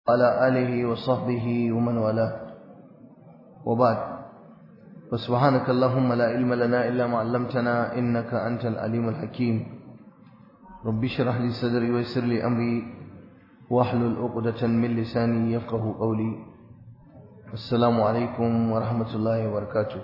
على آله وصحبه ومن والاه وبعد فسبحانك اللهم لا علم لنا إلا ما علمتنا إنك أنت العليم الحكيم رب اشرح لي صدري ويسر لي أمري واحلل عقدة من لساني يفقه قولي السلام عليكم ورحمة الله وبركاته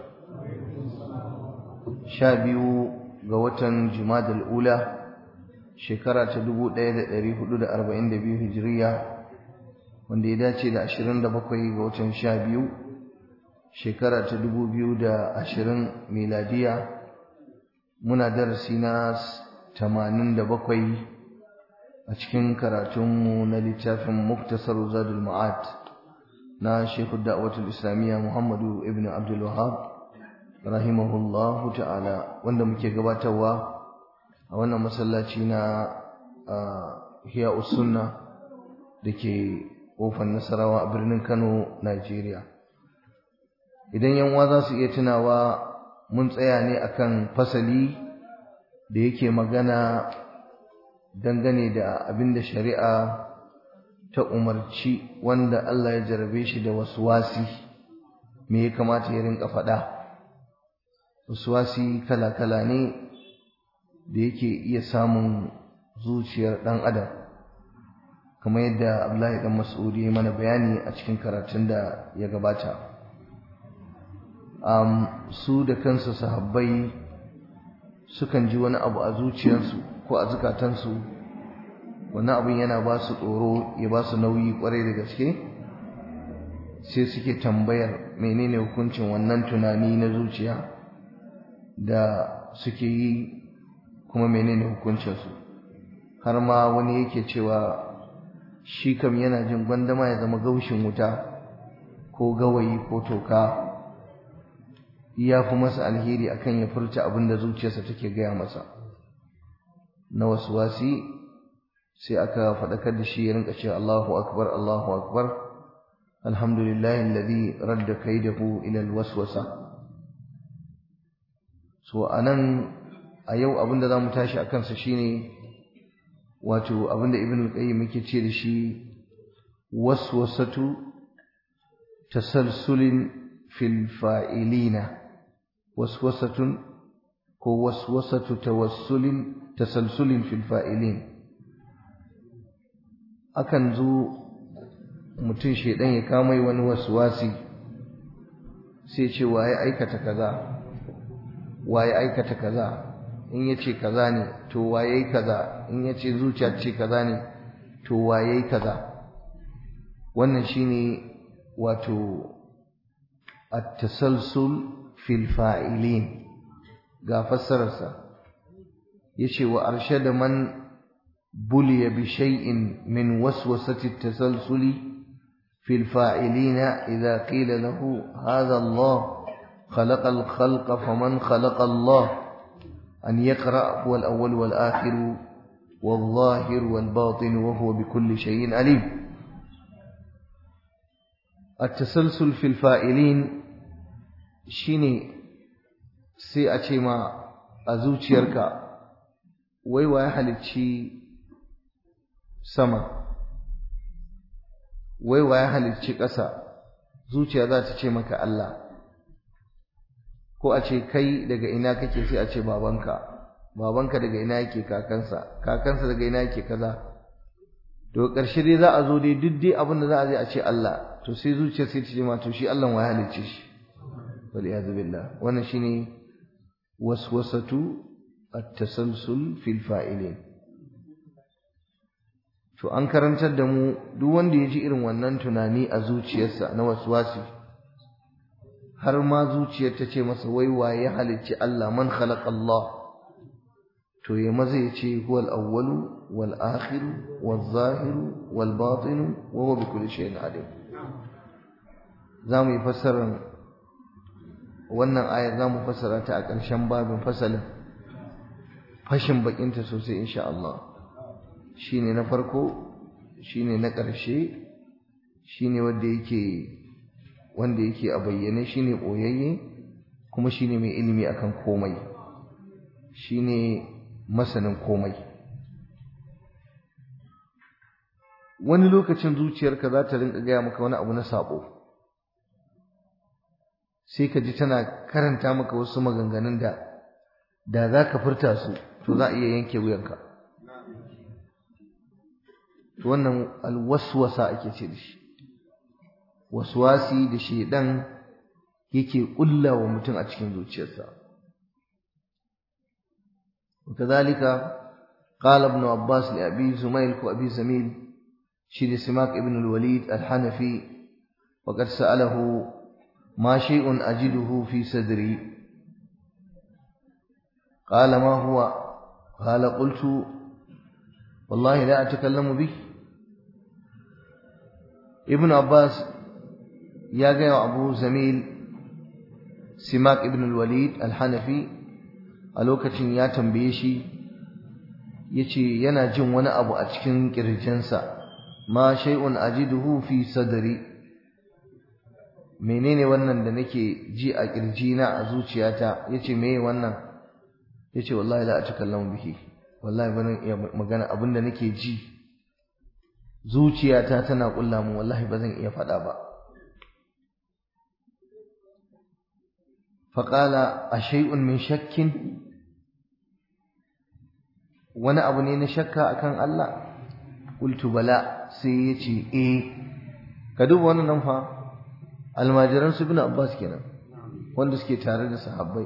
شابيو قوة جماد الأولى shekara ta 1442 hijiriya wanda ya dace da 27 ga watan 12 shekara ta 2020 miladiya muna darasi na 87 a cikin karatunmu na littafin muktasar zadul ma'ad na shekhu da'watul islamiyya muhammadu ibn abdul wahab rahimahullahu ta'ala wanda muke gabatarwa a wannan masallaci na hiya sunna da ke kofar nasarawa a birnin kano nigeria idan yanwa za su iya tunawa mun tsaya ne akan fasali da yake magana dangane da abin da shari'a ta umarci wanda Allah ya jarabe shi da wasu wasi me ya kamata ya rinka faɗa wasu wasi kala-kala ne da yake iya samun zuciyar ɗan adam kamar yadda Abdullahi dan Mas'ud ya mana bayani a cikin karatun da ya gabata um, su da kansu sahabbai sukan ji wani abu a zuciyarsu ko a zukatansu wannan abin yana ba su tsoro ya ba su nauyi kwarai da gaske sai suke tambayar menene hukuncin wannan tunani na zuciya da suke yi kuma menene hukuncinsu har ma wani yake cewa shi kam yana jin gwandama ya zama gaushin wuta ko gawayi ko toka ya fi masa alheri akan ya furta abin da zuciyarsa take gaya masa na wasu wasi sai aka faɗakar da shi ya rinka cewa Allahu akbar Allahu akbar alhamdulillahi alladhi radda kaidahu ila alwaswasa so anan a yau abinda zamu tashi akan sa shine wato abinda ibn al-qayyim yake ce da shi waswasatu tasalsulin fil fa'ilina waswasatun ko waswasatu tawassulin tasalsulin fil fa'ilin akan zo mutum shedan ya kamai wani waswasi sai ce waye aikata kaza waye aikata kaza in yace kaza ne to waye kaza in yace zuciya ce kaza ne to waye kaza wannan shine wato at-tasalsul fil fa'ilin ga fassararsa yace wa arshada man buliya bi shay'in min waswasati at-tasalsuli fil fa'ilina idha qila lahu hadha Allah خلق الخلق فمن خلق الله أن يقرأ هو الأول والآخر والظاهر والباطن وهو بكل شيء عليم التسلسل في الفائلين شيني سي أتيما أزوتيركا ويوا يحلتشي سما ويوا يحلتشي ƙasa zuciya za ta ce maka Allah ko a ce kai daga ina kake sai a ce babanka babanka daga ina yake kakansa kakansa daga ina yake kaza to ƙarshe dai za a zo dai duk dai abin da za a je a ce Allah to sai zuciya sai ta ce ma to shi Allah wa halicce shi wal iyad billah wannan shine waswasatu at-tasalsul fil fa'ilin to an karantar da mu duk wanda ya ji irin wannan tunani a zuciyarsa na waswasi har ma zuciyar ta ce masa wai waye halicci Allah man khalaqa Allah to ya maza ya ce huwal awwalu wal akhiru wal zahiru wal batinu wa huwa bi kulli shay'in alim zamu yi fassarar wannan aya zamu fassara ta a ƙarshen babin fasalin fashin bakinta sosai insha Allah shine na farko shine na ƙarshe shine wanda yake wanda yake a bayyane shine boyayye kuma shine mai ilimi akan komai shine masanin komai wani lokacin zuciyarka za ta rinka gaya maka wani abu na sabo sai ka ji tana karanta maka wasu maganganun da da za ka furta su to za a iya yanke wuyanka to wannan alwaswasa ake ce da shi waswasi da shedan yake kulla wa mutum a cikin zuciyarsa وكذلك قال ابن عباس لأبي زميل وأبي زميل شير سماك ابن الوليد الحنفي وقد سأله ما شيء أجده في صدري قال ما هو قال قلت والله لا أتكلم به ابن عباس يا جاي أبو زميل سماك ابن الوليد الحنفي a lokacin ya tambaye shi ya ce yana jin wani abu a cikin ƙirjinsa ma shay'un ajiduhu fi sadri menene wannan da nake ji a ƙirjina a zuciyata yace meye wannan yace wallahi la atakallamu bihi wallahi ban iya magana abinda nake ji zuciyata tana kulla mu wallahi bazan iya faɗa ba faƙala a shay'un min shakkin wani abu ne na shakka akan Allah qultu bala sai yace eh ka duba wannan nan fa almajiran su ibn Abbas kenan wanda suke tare da sahabbai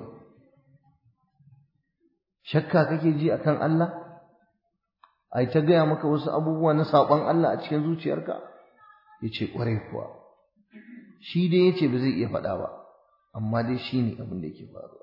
shakka kake ji akan Allah ai ta gaya maka wasu abubuwa na saɓon Allah a cikin zuciyarka yace kwarai kuwa shi dai yace ba zai iya faɗa ba amma dai shi ne abin da yake faruwa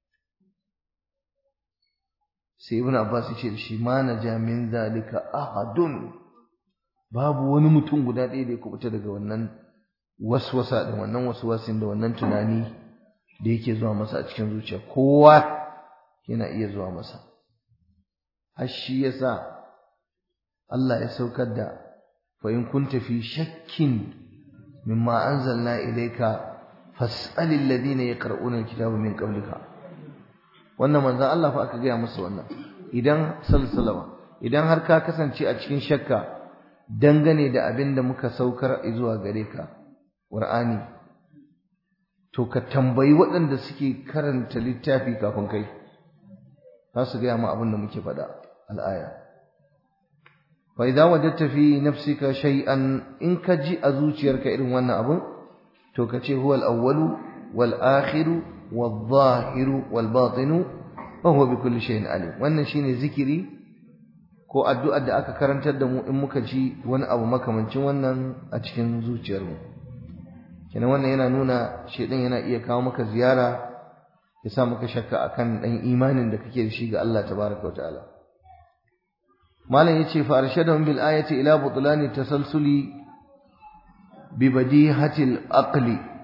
sai ibn abbas ya ce da shi ma na min zalika ahadun babu wani mutum guda ɗaya da ya kubuta daga wannan waswasa da wannan waswasin da wannan tunani da yake zuwa masa a cikin zuciya kowa yana iya zuwa masa har shi yasa Allah ya saukar da fa in kunta fi shakkin mimma anzalna ilayka fas'al alladhina yaqra'una alkitaba min qablika wannan manzon Allah fa aka gaya musu wannan idan sallallahu idan har ka kasance a cikin shakka dangane da abin da muka saukar zuwa gare ka Qur'ani to ka tambayi waɗanda suke karanta littafi kafin kai za su gaya ma abin da muke faɗa al'aya fa idza wajadta fi nafsika shay'an in ka ji a zuciyarka irin wannan abin to ka ce huwal awwalu wal akhiru wal zahiru wal batinu wa huwa bi kulli shay'in alim wannan shine zikiri ko addu'ar da aka karantar da mu in muka ji wani abu makamancin wannan a cikin zuciyarmu kenan wannan yana nuna shedan yana iya kawo maka ziyara ya sa maka shakka akan dan imanin da kake da shi ga Allah tabaraka wa ta'ala malam yace fa arshadahum bil ayati ila butlani tasalsuli ببديهة العقل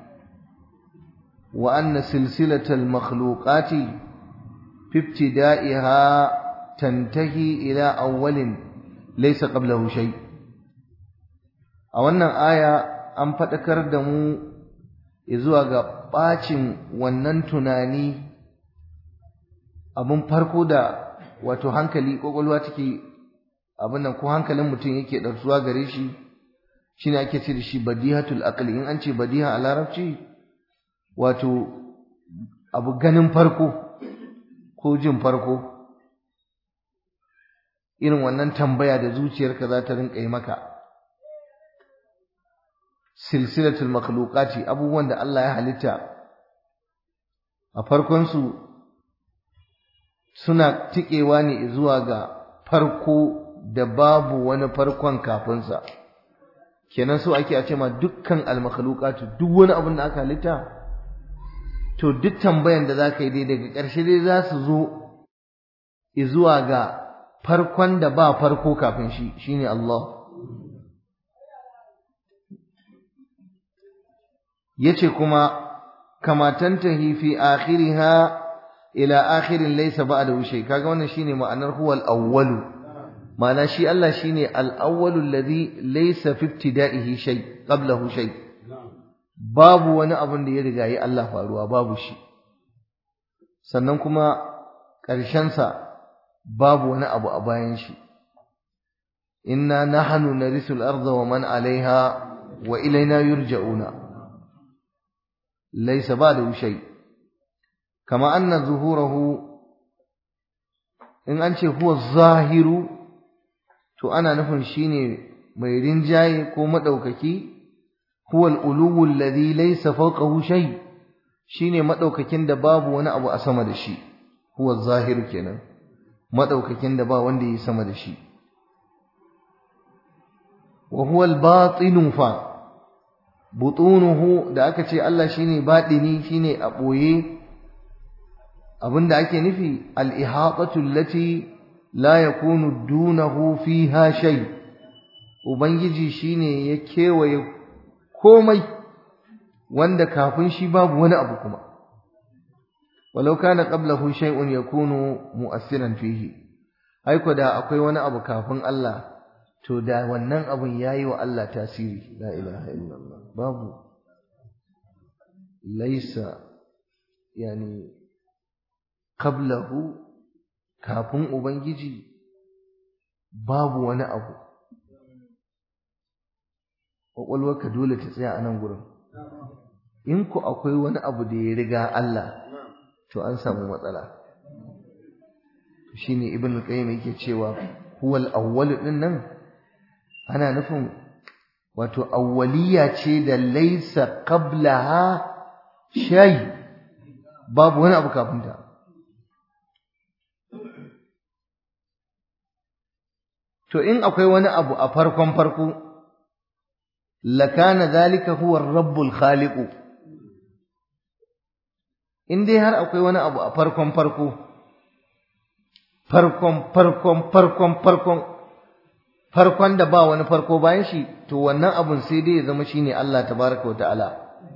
وأن سلسلة المخلوقات في ابتدائها تنتهي إلى أول ليس قبله شيء أولا آية أن فتكر دمو إذوا bacin wannan tunani abun farko da wato hankali kwakwalwa take abin nan ko hankalin mutum yake ɗarsuwa gare shi shine ake ce da shi badihatul aqli in an ce badiha a larabci wato abu ganin farko ko jin farko irin wannan tambaya da zuciyarka za ta rinka yi maka silsilatul makhluqati abubuwan da Allah ya halitta a farkon su suna tikewa ne zuwa ga farko da babu wani farkon kafin sa kenan so ake a ce ma dukkan almakhluqatu duk wani abin da aka halitta to duk tambayan da zaka yi dai daga ƙarshe dai za su zo zuwa ga farkon da ba farko kafin shi shine Allah yace kuma kama tantahi fi akhiriha ila akhirin laysa ba'dahu shay kaga wannan shine ma'anar huwal awwalu ma'ana shi Allah shine al-awwalu alladhi laysa fi ibtida'ihi shay qablahu shay babu wani abun da ya riga yi Allah faruwa babu shi sannan kuma ƙarshen sa babu wani abu a bayan shi inna nahnu narithu al-ardha wa man 'alayha wa ilayna yurja'una laysa ba'dahu shay kama anna zuhurahu in an ce huwa zahiru to ana nufin shine mai rinjaye ko madaukaki huwa al-uluwu alladhi laysa fawqahu shay shine madaukakin da babu wani abu a sama da shi huwa zahiru kenan madaukakin da ba wanda yi sama da shi wa huwa al-batinu fa butunuhu da aka ce Allah shine batini shine a boye abinda ake nufi al-ihatatu allati la yakunu dunahu fiha shay ubangiji shine ya kewaye komai wanda kafin shi babu wani abu kuma walau kana qablahu shay'un yakunu mu'assiran fihi aiko da akwai wani abu kafin Allah to da wannan abun yayi wa Allah tasiri la ilaha illallah babu laisa yani qablahu kafin ubangiji babu wani abu kwakwalwarka dole ta tsaya a nan gurin in ku akwai wani abu da ya riga Allah to an samu matsala shine ibn qayyim yake cewa huwal awwal din nan ana nufin wato awwaliya ce da laysa qablaha shay babu wani abu kafin ta to in akwai wani abu a farkon farko lakana zalika huwa rabbul khaliqu in dai har akwai wani abu a farkon farko farkon farkon farkon farkon farkon da ba wani farko bayan shi to wannan abun sai dai ya zama shine Allah tabaraka wataala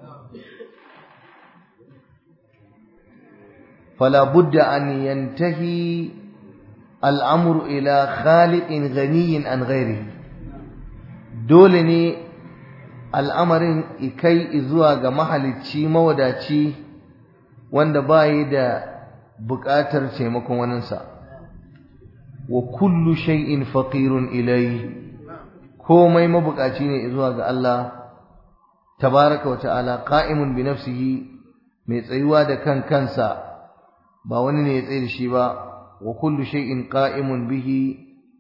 fala budda an yantahi al'amru ila khaliqin ghaniyin an ghairihi dole ne al'amarin ikai zuwa ga mahalicci mawadaci wanda bayi da buƙatar taimakon waninsa wa kullu shay'in faqirun ilayhi komai mabukaci ne zuwa ga Allah tabaraka wa ta'ala qa'imun bi nafsihi mai tsayuwa da kan kansa ba wani ne ya tsaye da shi ba wa kullu shay'in qa'imun bihi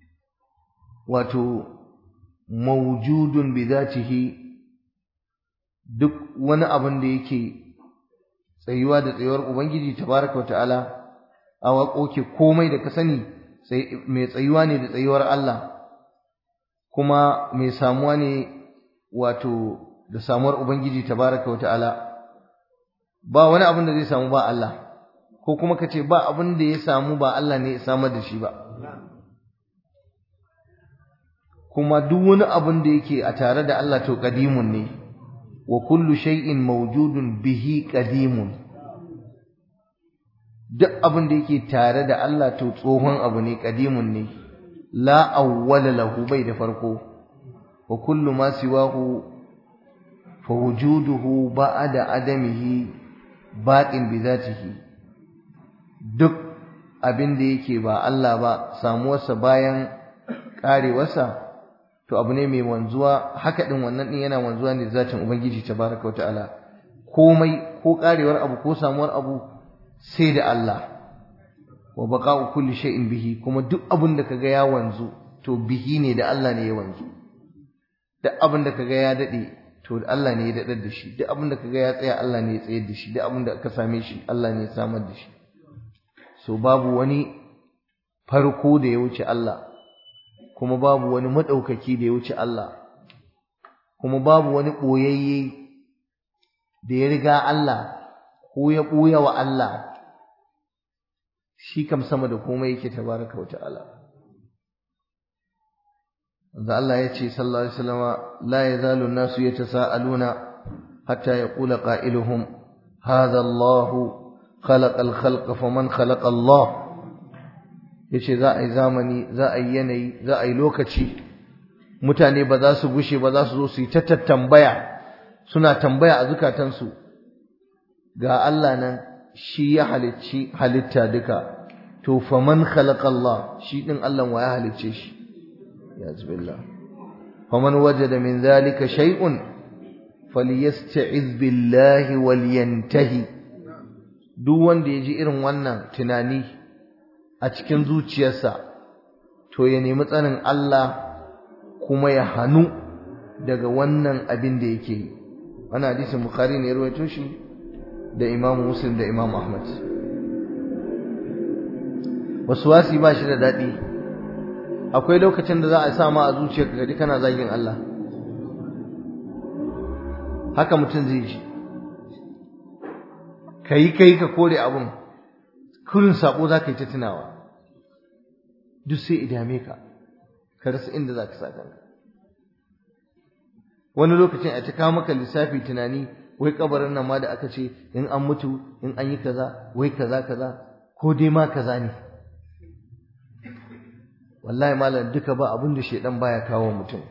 wato mawjudun bi dhatihi duk wani abin da yake tsayuwa da tsayuwar ubangiji tabaraka wa ta'ala a waƙoƙi komai da ka sani mai tsayuwa ne da tsayuwar Allah kuma mai samuwa ne wato da samuwar ubangiji tabaraka wa ta'ala ba wani abin da zai samu ba Allah ko kuma ka ce ba abin da ya samu ba Allah ne ya samar da shi ba kuma duk wani abin da yake a tare da Allah to qadimun ne wa kullu shay'in mawjudun bihi qadimun duk abin da yake tare da Allah to tsohon abu ne qadimun ne la awwala lahu bai da farko wa kullu ma siwahu fa wujuduhu ba'da adamihi baqin bi zatihi duk abin da yake ba Allah ba samuwarsa bayan karewarsa to abu ne mai wanzuwa haka din wannan din yana wanzuwa ne zatin ubangiji tabaraka wa ta'ala komai ko karewar abu ko samuwar abu sai da Allah wa baqa'u kulli shay'in bihi kuma duk abin da kaga ya wanzu to bihi ne da Allah ne ya wanzu duk abin da kaga ya dade to Allah ne ya dadar da shi duk abin da kaga ya tsaya Allah ne ya tsayar da shi duk abin da ka same shi Allah ne ya samar da shi so babu wani farko da ya wuce Allah kuma babu wani madaukaki da ya wuce Allah kuma babu wani boyayye da ya riga Allah ko ya ɓuya wa Allah shi kam sama da komai yake tabaraka wa ta'ala da Allah ya ce sallallahu alaihi wasallama la yazalu an-nasu yatasaaluna hatta yaqula qailuhum hadha Allah khalaqa al-khalqa faman khalaqa Allah yace za a yi zamani za a yi yanayi za a yi lokaci mutane ba za su gushe ba za su zo su yi ta tambaya suna tambaya a zukatansu ga Allah nan shi ya halicci halitta duka to faman khalaqa Allah shi din Allah wa ya halicce shi ya zubillah faman wajada min dhalika shay'un falyasta'iz billahi walyantahi duk wanda ya ji irin wannan tunani a cikin zuciyarsa to ya nemi tsanin Allah kuma ya hanu daga wannan abin da yake yi wannan hadisin bukhari ne ya rawaito shi da imam muslim da imam ahmad wasi ba shi da daɗi akwai lokacin da za a sa ma a zuciyarka kaji kana zagin Allah haka mutum zai ji kai kai ka kore abun kurin sabo za ka yi ta tunawa duk sai idame ka ka rasa inda za ka sa kanka wani lokacin a ta kawo maka lissafi tunani wai kabarin nan ma da aka ce in an mutu in an yi kaza wai kaza kaza ko dai ma kaza ne wallahi malam duka ba abin da shedan baya kawo mutum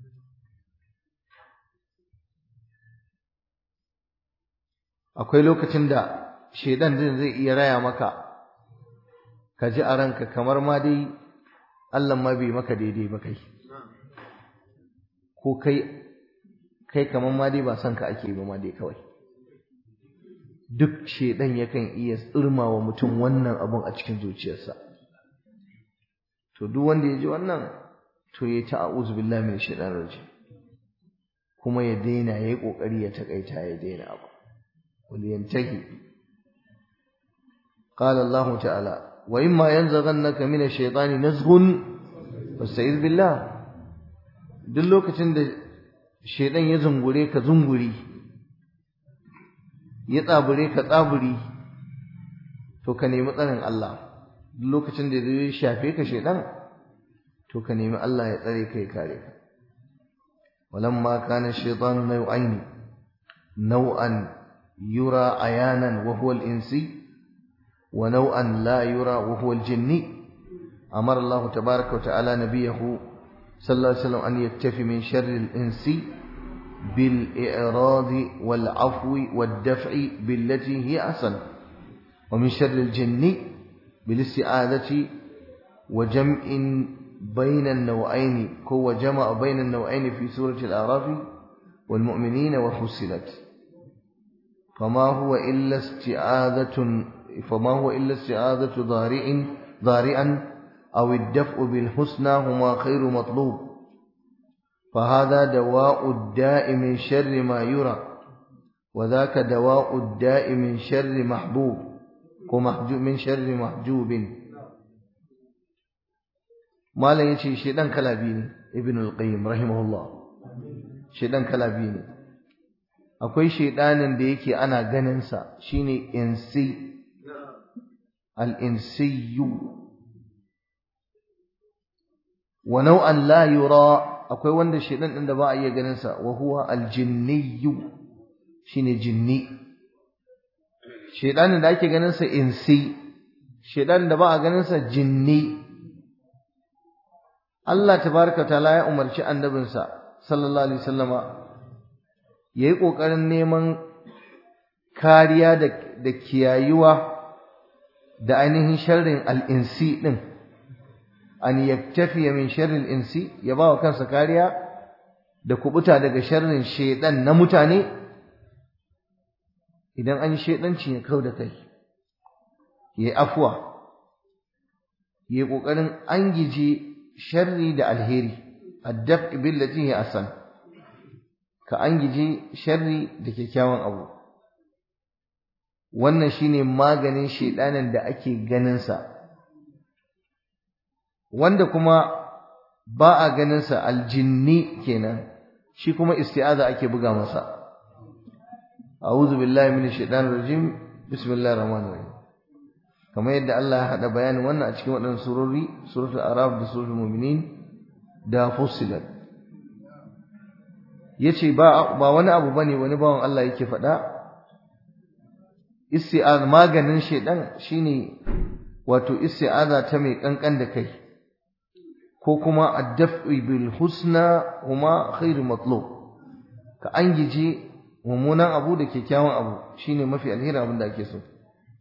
akwai lokacin da shedan din zai iya raya maka ka ji a ranka kamar ma dai Allah ma bai maka daidai ba kai ko kai kai kamar ma dai ba son ka ake ba ma dai kawai duk shedan yakan iya tsirmawa mutum wannan abun a cikin zuciyarsa to duk wanda ya ji wannan to ya ta a'udhu billahi min shaitanir rajim kuma ya daina yayi kokari ya takaita ya daina abu wal yantahi qala Allah ta'ala wa imma yanzaghannaka min ash-shaytani nazghun fasta'iz billah duk lokacin da shaitan ya zungure ka zunguri ya tsabure ka tsaburi to ka nemi tsarin Allah lokacin da zai shafe ka shedan to ka nemi Allah ya tsare kai kare ka walamma kana shaytanu naw'ain naw'an yura ayanan wa huwa al-insi wa naw'an la yura wa huwa al-jinni amara Allah tabaaraka wa ta'ala nabiyahu sallallahu alaihi wasallam an yaktafi min sharri al-insi بالإعراض والعفو والدفع بالتي هي أحسن ومن شر الجن بالاستعاذة وجمع بين النوعين هو جمع بين النوعين في سورة الأعراف والمؤمنين وفصلت فما هو إلا استعاذة فما هو إلا استعاذة ضارع ضارعا أو الدفء بالحسنى هما خير مطلوب فهذا دواء الداء من شر ما يرى وذاك دواء الداء من شر محبوب ومحجوب من شر محجوب malam yace shedan kala biyu ne ibn al-qayyim rahimahullah shedan kala biyu ne akwai shedanin da yake ana ganin sa shine insi al-insiyyu wa naw'an la yura akwai wanda shedan din da ba a iya ganin sa wa huwa al-jinniyyu shine jinni shedanin da ake ganin sa insi shedan da ba a ganin sa jinni Allah tabaraka taala ya umarci annabinsa sallallahu alaihi wasallama yayi kokarin neman kariya da da kiyayuwa da ainihin sharrin al-insi din an yaktafi min sharril insi ya bawa kansa kariya da kubuta daga sharrin shedan na mutane idan an yi shedanci ya kau da kai yayi afwa yayi kokarin an gije sharri da alheri addaf billati hi asan ka an gije sharri da kyakkyawan abu wannan shine maganin shedanin da ake ganin sa wanda kuma ba a ganin sa aljinni kenan shi kuma isti'aza ake buga masa a'udhu billahi minash shaitanir rajim bismillahir rahmanir rahim kamar yadda Allah ya hada bayanin wannan a cikin waɗannan surori suratul araf da suratul mu'minin da fussilat yace ba ba wani abu bane wani bawan Allah yake faɗa isti'az maganin shedan shine wato isti'aza ta mai kankan da kai ko kuma ad-daf'u bil husna huma khairu matlub ka angije mummunan abu da kyakkyawan abu shine mafi alheri abin da ake so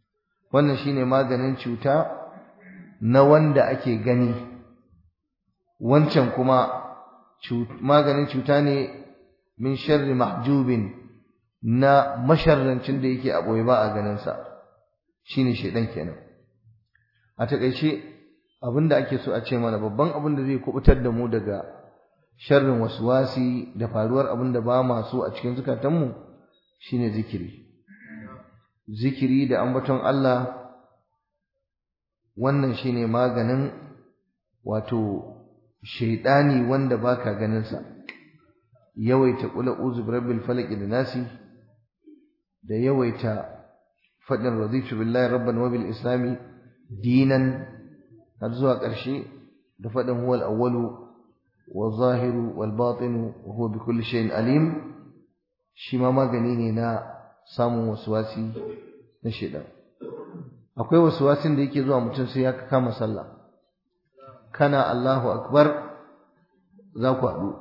wannan shine maganin cuta na wanda ake gani wancan kuma maganin cuta ne min sharri mahjubin na masharrancin da yake a ɓoye ba a ganinsa shi ne shaidan kenan a taƙaice abin da ake so a ce mana babban abin da zai kubutar da mu daga sharrin wasi da faruwar abin da ba ma so a cikin zukatanmu shine zikiri zikiri da ambaton Allah wannan shine maganin wato shaidani wanda baka ganin sa yawaita qul a'udhu birabbil falaq da nasi da yawaita fadin raditu billahi rabban wa bil islami dinan har zuwa ƙarshe da fadin huwal awwalu wal zahiru wal batinu wa huwa bi kulli shay'in alim shi ma magani ne na samun waswasi na shaidan akwai waswasin da yake zuwa mutum sai ya kama sallah kana Allahu akbar za ku haɗu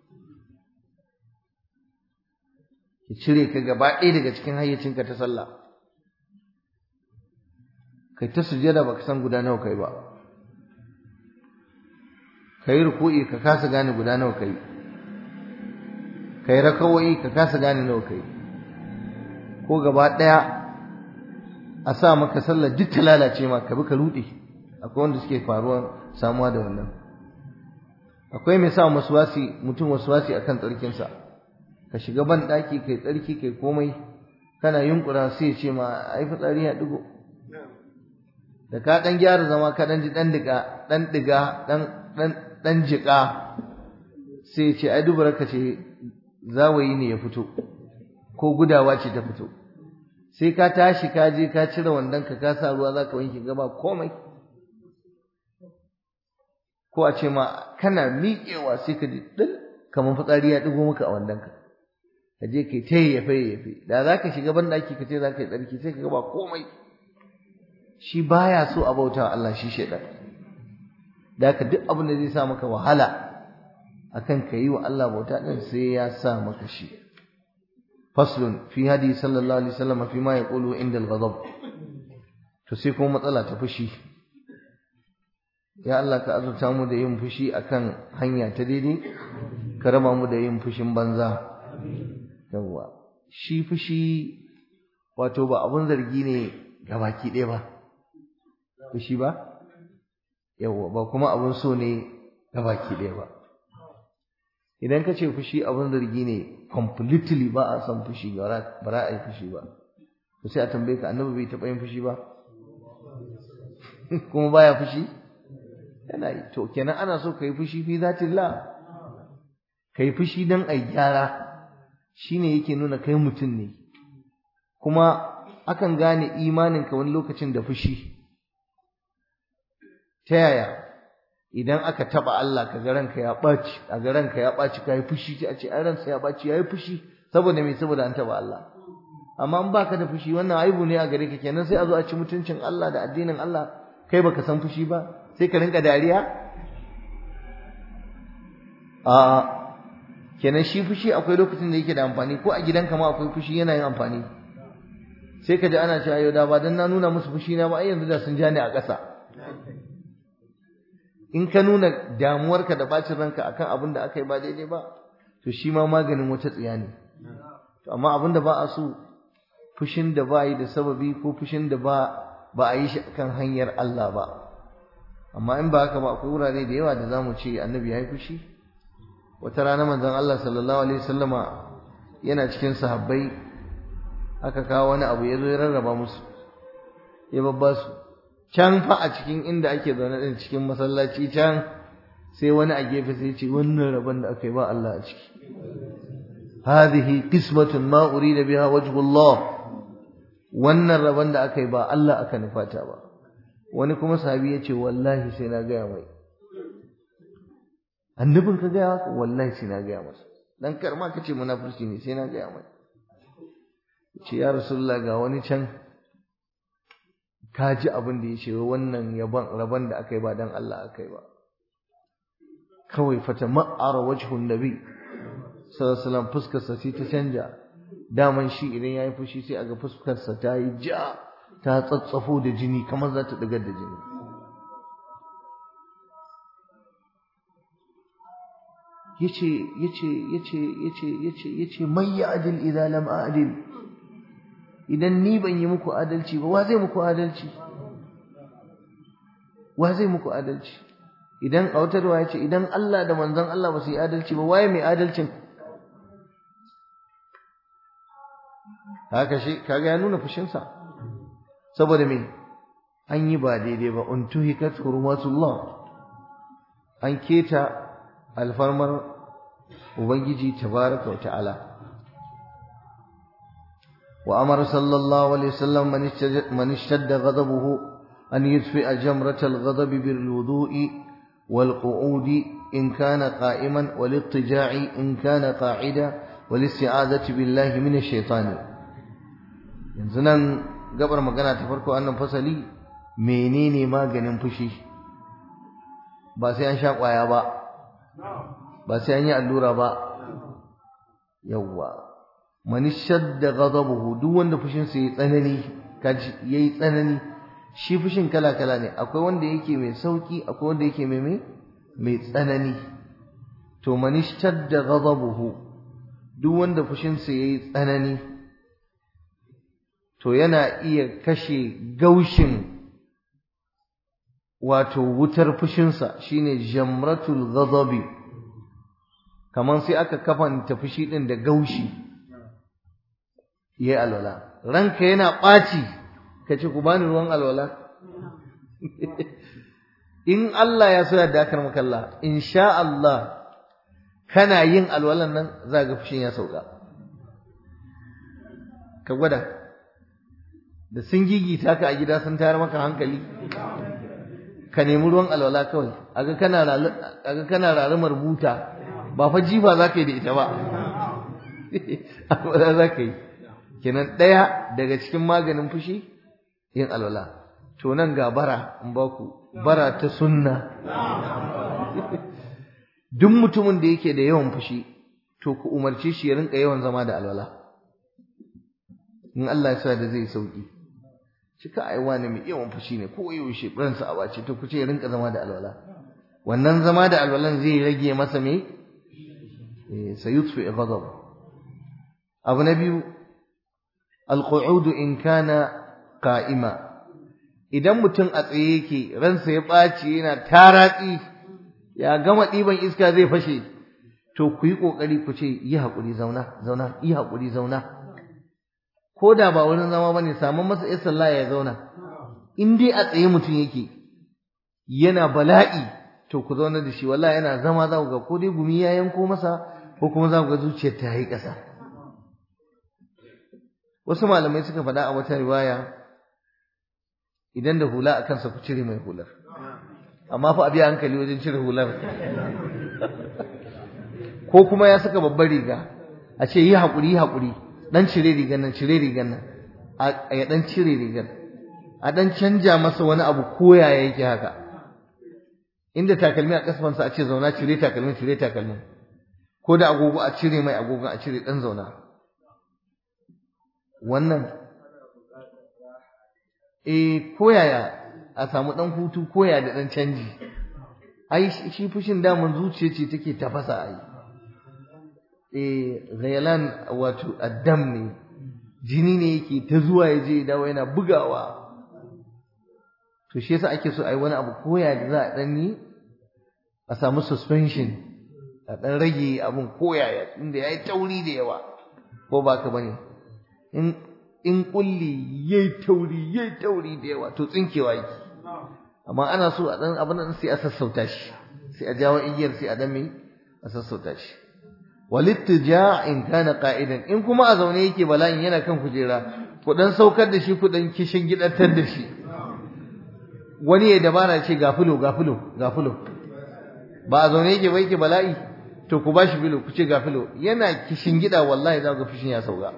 ki cire ka gaba ɗaya daga cikin hayyacinka ta sallah kai ta sujjada baka san guda nawa kai ba kai ruku'i ka kasa gane guda nawa kai kai rakawai ka kasa gane nawa kai ko gaba ɗaya a sa maka sallar duk ta lalace ma ka bi ka ruɗe akwai wanda suke faruwa samuwa da wannan akwai mai sa wasi mutum wasi akan tsarkinsa ka shiga ban ɗaki kai tsarki kai komai kana yunkura sai ya ce ma ai fitsari ya digo da ka dan gyara zama ka dan ji dan diga dan diga dan dan dan jika sai ya ce ai dubara ka ce zawayi ne ya fito ko gudawa ce ta fito sai ka tashi ka je ka cire wandon ka ka sa ruwa zaka wanke gaba komai ko a ce ma kana miƙewa sai ka ji din kamar fitsari ya digo maka a wandon ka ka je kai ta yafe yafe da za ka shiga ban daki ka ce za ka yi tsarki sai ka ga ba komai shi baya so a bauta Allah shi shaidan da ka duk abin da zai sa maka wahala akan ka yi wa Allah bauta din sai ya sa maka shi faslun fi hadi sallallahu alaihi wasallam fi ma yaqulu inda al-ghadab to sai kuma matsala ta fushi ya Allah ka azurta mu da yin fushi akan hanya ta daidai ka raba mu da yin fushin banza yawwa shi fushi wato ba abun zargi ne ga baki ɗaya ba fushi ba yawwa ba kuma abun so ne ga baki ɗaya ba idan ka ce fushi abun zargi ne completely ba a son fushi ba za a yi fushi ba to sai a tambaye ka annabi bai taɓa yin fushi ba kuma baya fushi yana yi to kenan ana so ka yi fushi fi zatillah ka yi fushi don a gyara shine yake nuna kai mutum ne kuma akan gane imaninka wani lokacin da fushi ta yaya idan aka taba Allah ka ga ranka ya ɓaci a ga ranka ya ɓaci ka yi fushi a ce ai ransa ya ɓaci ya yi fushi saboda me saboda an taba Allah amma in baka da fushi wannan aibu ne a gare ka kenan sai a zo a ci mutuncin Allah da addinin Allah kai baka san fushi ba sai ka rinka dariya a kenan shi fushi akwai lokacin da yake da amfani ko a gidanka ma akwai fushi yana yin amfani sai ka ji ana cewa yau da ba dan na nuna musu fushi na ba ai yanzu da sun ja ni a ƙasa in ka nuna damuwarka da bacin ranka akan abin da aka yi ba daidai ba to shi ma maganin wata tsiya ne to amma abin da ba a so fushin da ba yi da sababi ko fushin da ba ba a yi shi akan hanyar Allah ba amma in ba haka ba akwai wurare da yawa da zamu ce annabi ya yi fushi wata rana manzon Allah sallallahu alaihi wasallama yana cikin sahabbai aka kawo wani abu ya zo ya rarraba musu ya babba su can fa a cikin inda ake zaune din cikin masallaci can sai wani a gefe sai ce wannan rabon da aka yi ba Allah a ciki hadhihi qismatun ma urida biha wajhullah wannan rabon da aka yi ba Allah aka nufata ba wani kuma sahabi ya ce wallahi sai na gaya mai annabin ka gaya haka wallahi sai na gaya masa dan karma ka ce munafurci ne sai na gaya mai ce ya rasulullah ga wani can ka ji abin da ya ce wannan yaban rabon da aka yi ba dan Allah aka yi ba kawai fata ma'ara wajhun nabi sallallahu alaihi wasallam fuskarsa sai ta canja daman shi idan yayi fushi sai aga fuskarsa ta yi ja ta tsatsafo da jini kamar za ta dagar da jini yace yace yace yace yace yace may ya'dil idza lam a'dil idan ni ban yi muku adalci ba wa zai muku adalci wa zai muku adalci idan a wata ruwa yace idan Allah da manzon Allah ba su yi adalci ba waye mai adalcin haka shi kaga ya nuna fushinsa saboda me an yi ba daidai ba untuhikat hurmatullah an keta alfarmar ubangiji tabaraka wa ta'ala wa amara sallallahu alaihi wasallam man ishtadda ghadabuhu an yudfi'a jamrat al-ghadab bil wudu'i wal qu'udi in kana qa'iman wal ittija'i in kana qa'ida wal isti'azati billahi minash shaitani yanzu nan gabar magana ta farko annan fasali menene maganin fushi ba sai an sha kwaya ba ba sai an yi allura ba yawwa man shadda ghadabuhu duk wanda fushin sa yayi tsanani kaji yayi tsanani shi fushin kala kala ne akwai wanda yake mai sauki akwai wanda yake mai mai mai tsanani to man shadda ghadabuhu duk wanda fushin sa yayi tsanani to yana iya kashe gaushin wato wutar fushinsa shine jamratul ghadabi kaman sai aka kafanta fushi din da gaushi yayi alwala ranka yana ɓaci kace ku bani ruwan alwala in Allah ya so ya dakar maka Allah insha Allah kana yin alwalan nan za ga fushin ya sauka ka gwada da sun gigita ka a gida sun tayar maka hankali ka nemi ruwan alwala kawai aga kana aga kana rarumar buta ba fa jifa zaka yi da ita ba alwala zaka yi kenan daya daga cikin maganin fushi yin alwala to nan ga bara in ba ku bara ta sunna duk mutumin da yake da yawan fushi to ku umarce shi ya rinka yawan zama da alwala in Allah ya sa da zai sauki cika ai wani mai yawan fushi ne ko yaushe ransa a bace to kuce ya rinka zama da alwala wannan zama da alwalan zai rage masa me eh sayutfi ghadab abu na biyu alqu'ud in kana qa'ima idan mutum a tsaye yake ransa ya ɓaci yana taratsi ya gama ɗiban iska zai fashe to ku yi ƙoƙari ku ce yi haƙuri zauna zauna yi haƙuri zauna ko da ba wurin zama ba ne samun masa ya sallah ya zauna in dai a tsaye mutum yake yana bala'i to ku zauna da shi wallahi yana zama za ku ga ko dai gumi ya yanko masa ko kuma za ku ga zuciyar ta yi ƙasa wasu malamai suka faɗa a wata riwaya idan da hula a kansa ku cire mai hular amma fa a biya hankali wajen cire hular ko kuma ya saka babbar riga a ce yi haƙuri yi haƙuri dan cire rigar nan cire rigar nan a ya dan cire rigar a dan canja masa wani abu koya yake haka inda takalmi a kasfansa a ce zauna cire takalmin cire takalmin ko da agogo a cire mai agogon a cire dan zauna wannan eh koyaya a samu dan hutu koya da dan canji ai shi fushin damun zuciya ce take tafasa ai eh ghayalan wato addam ne jini ne yake ta zuwa ya je dawo yana bugawa to shi yasa ake so ai wani abu koya da za a dan yi a samu suspension a dan rage abun koyaya inda yayi tauri da yawa ko ba ka bane in in kulli yayi tauri yayi tauri da yawa to tsinkewa yake amma ana so a dan abin nan sai a sassauta shi sai a jawo igiyar sai a dan mai a sassauta shi walittija in kana qa'idan in kuma a zaune yake bala'in yana kan kujera ku dan saukar da shi ku dan kishin gidantar da shi wani ya dabara ce ga fulo ga fulo ga fulo ba a zaune yake ba yake bala'i to ku bashi filo ku ce ga filo yana kishin gida wallahi za ga fushin ya sauka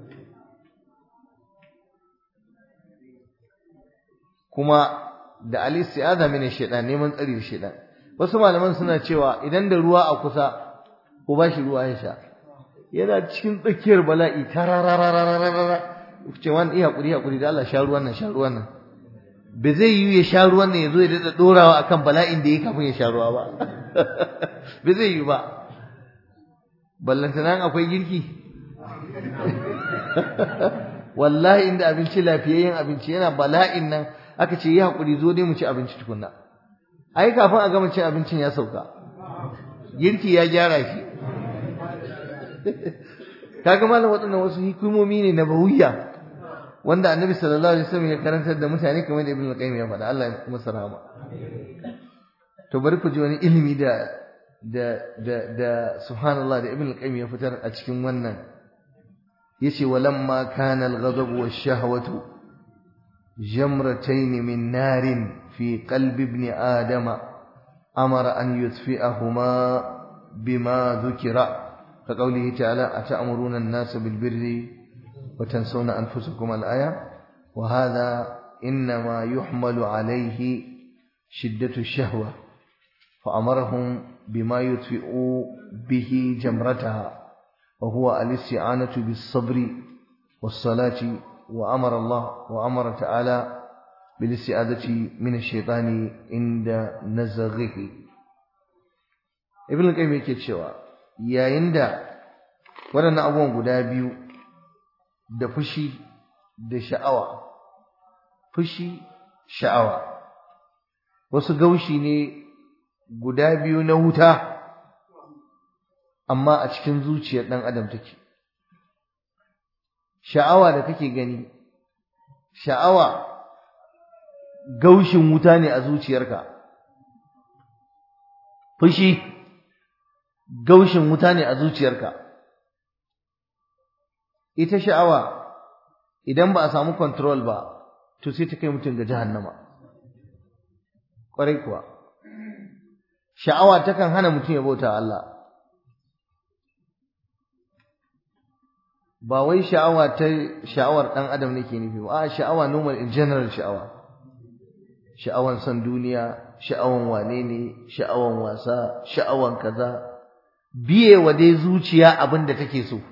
kuma da al-isti'aza min ash-shaytan neman tsari da shaytan wasu malaman suna cewa idan da ruwa a kusa ko ba shi ruwa ya sha yana cikin tsakiyar bala'i tarararararara ce wani iya hakuri hakuri da Allah sha ruwan nan sha ruwan nan ba zai yi ya sha ruwan nan ya zo ya daɗa ɗorawa akan bala'in da ya kafin ya sha ruwa ba ba zai yi ba ballantana akwai girki wallahi inda abinci lafiyayyen abinci yana bala'in nan aka ce yi hakuri zo dai mu ci abinci tukunna ai kafin a gama cin abincin ya sauka girki ya gyara shi kaga malam waɗannan wasu hikimomi ne na bahuya wanda annabi sallallahu alaihi wasallam ya karantar da mutane kamar da ibn al-qayyim ya faɗa Allah ya masa rahama to bari ku ji wani ilimi da da da da subhanallah da ibn al-qayyim ya fitar a cikin wannan yace walamma kana al-ghadab wash-shahwatu jamratayn min narin fi qalbi ibn adama amara an yutfi'ahuma bima dhukira كقوله تعالى أتأمرون الناس بالبر وتنسون أنفسكم الآية وهذا إنما يحمل عليه شدة الشهوة فأمرهم بما يطفئ به جمرتها وهو الاستعانة بالصبر والصلاة وأمر الله وأمر تعالى بالاستعاذة من الشيطان عند نزغه ابن القيم yake cewa yayin da waɗannan abubuwan guda biyu da fushi da sha'awa fushi sha'awa wasu gaushi ne guda biyu na wuta amma a cikin zuciyar ɗan adam take sha'awa da kake gani sha'awa gaushin wuta ne a zuciyarka fushi gaushin wuta ne a zuciyarka ita sha'awa idan ba a samu control ba to sai ta kai mutum ga jahannama kwarai kuwa sha'awa takan hana mutum ya bauta Allah ba wai sha'awa ta sha'awar dan adam nake nufi ba a sha'awa normal in general sha'awa sha'awan san duniya sha'awan wane ne sha'awan wasa sha'awan kaza biye wa dai zuciya abin da take so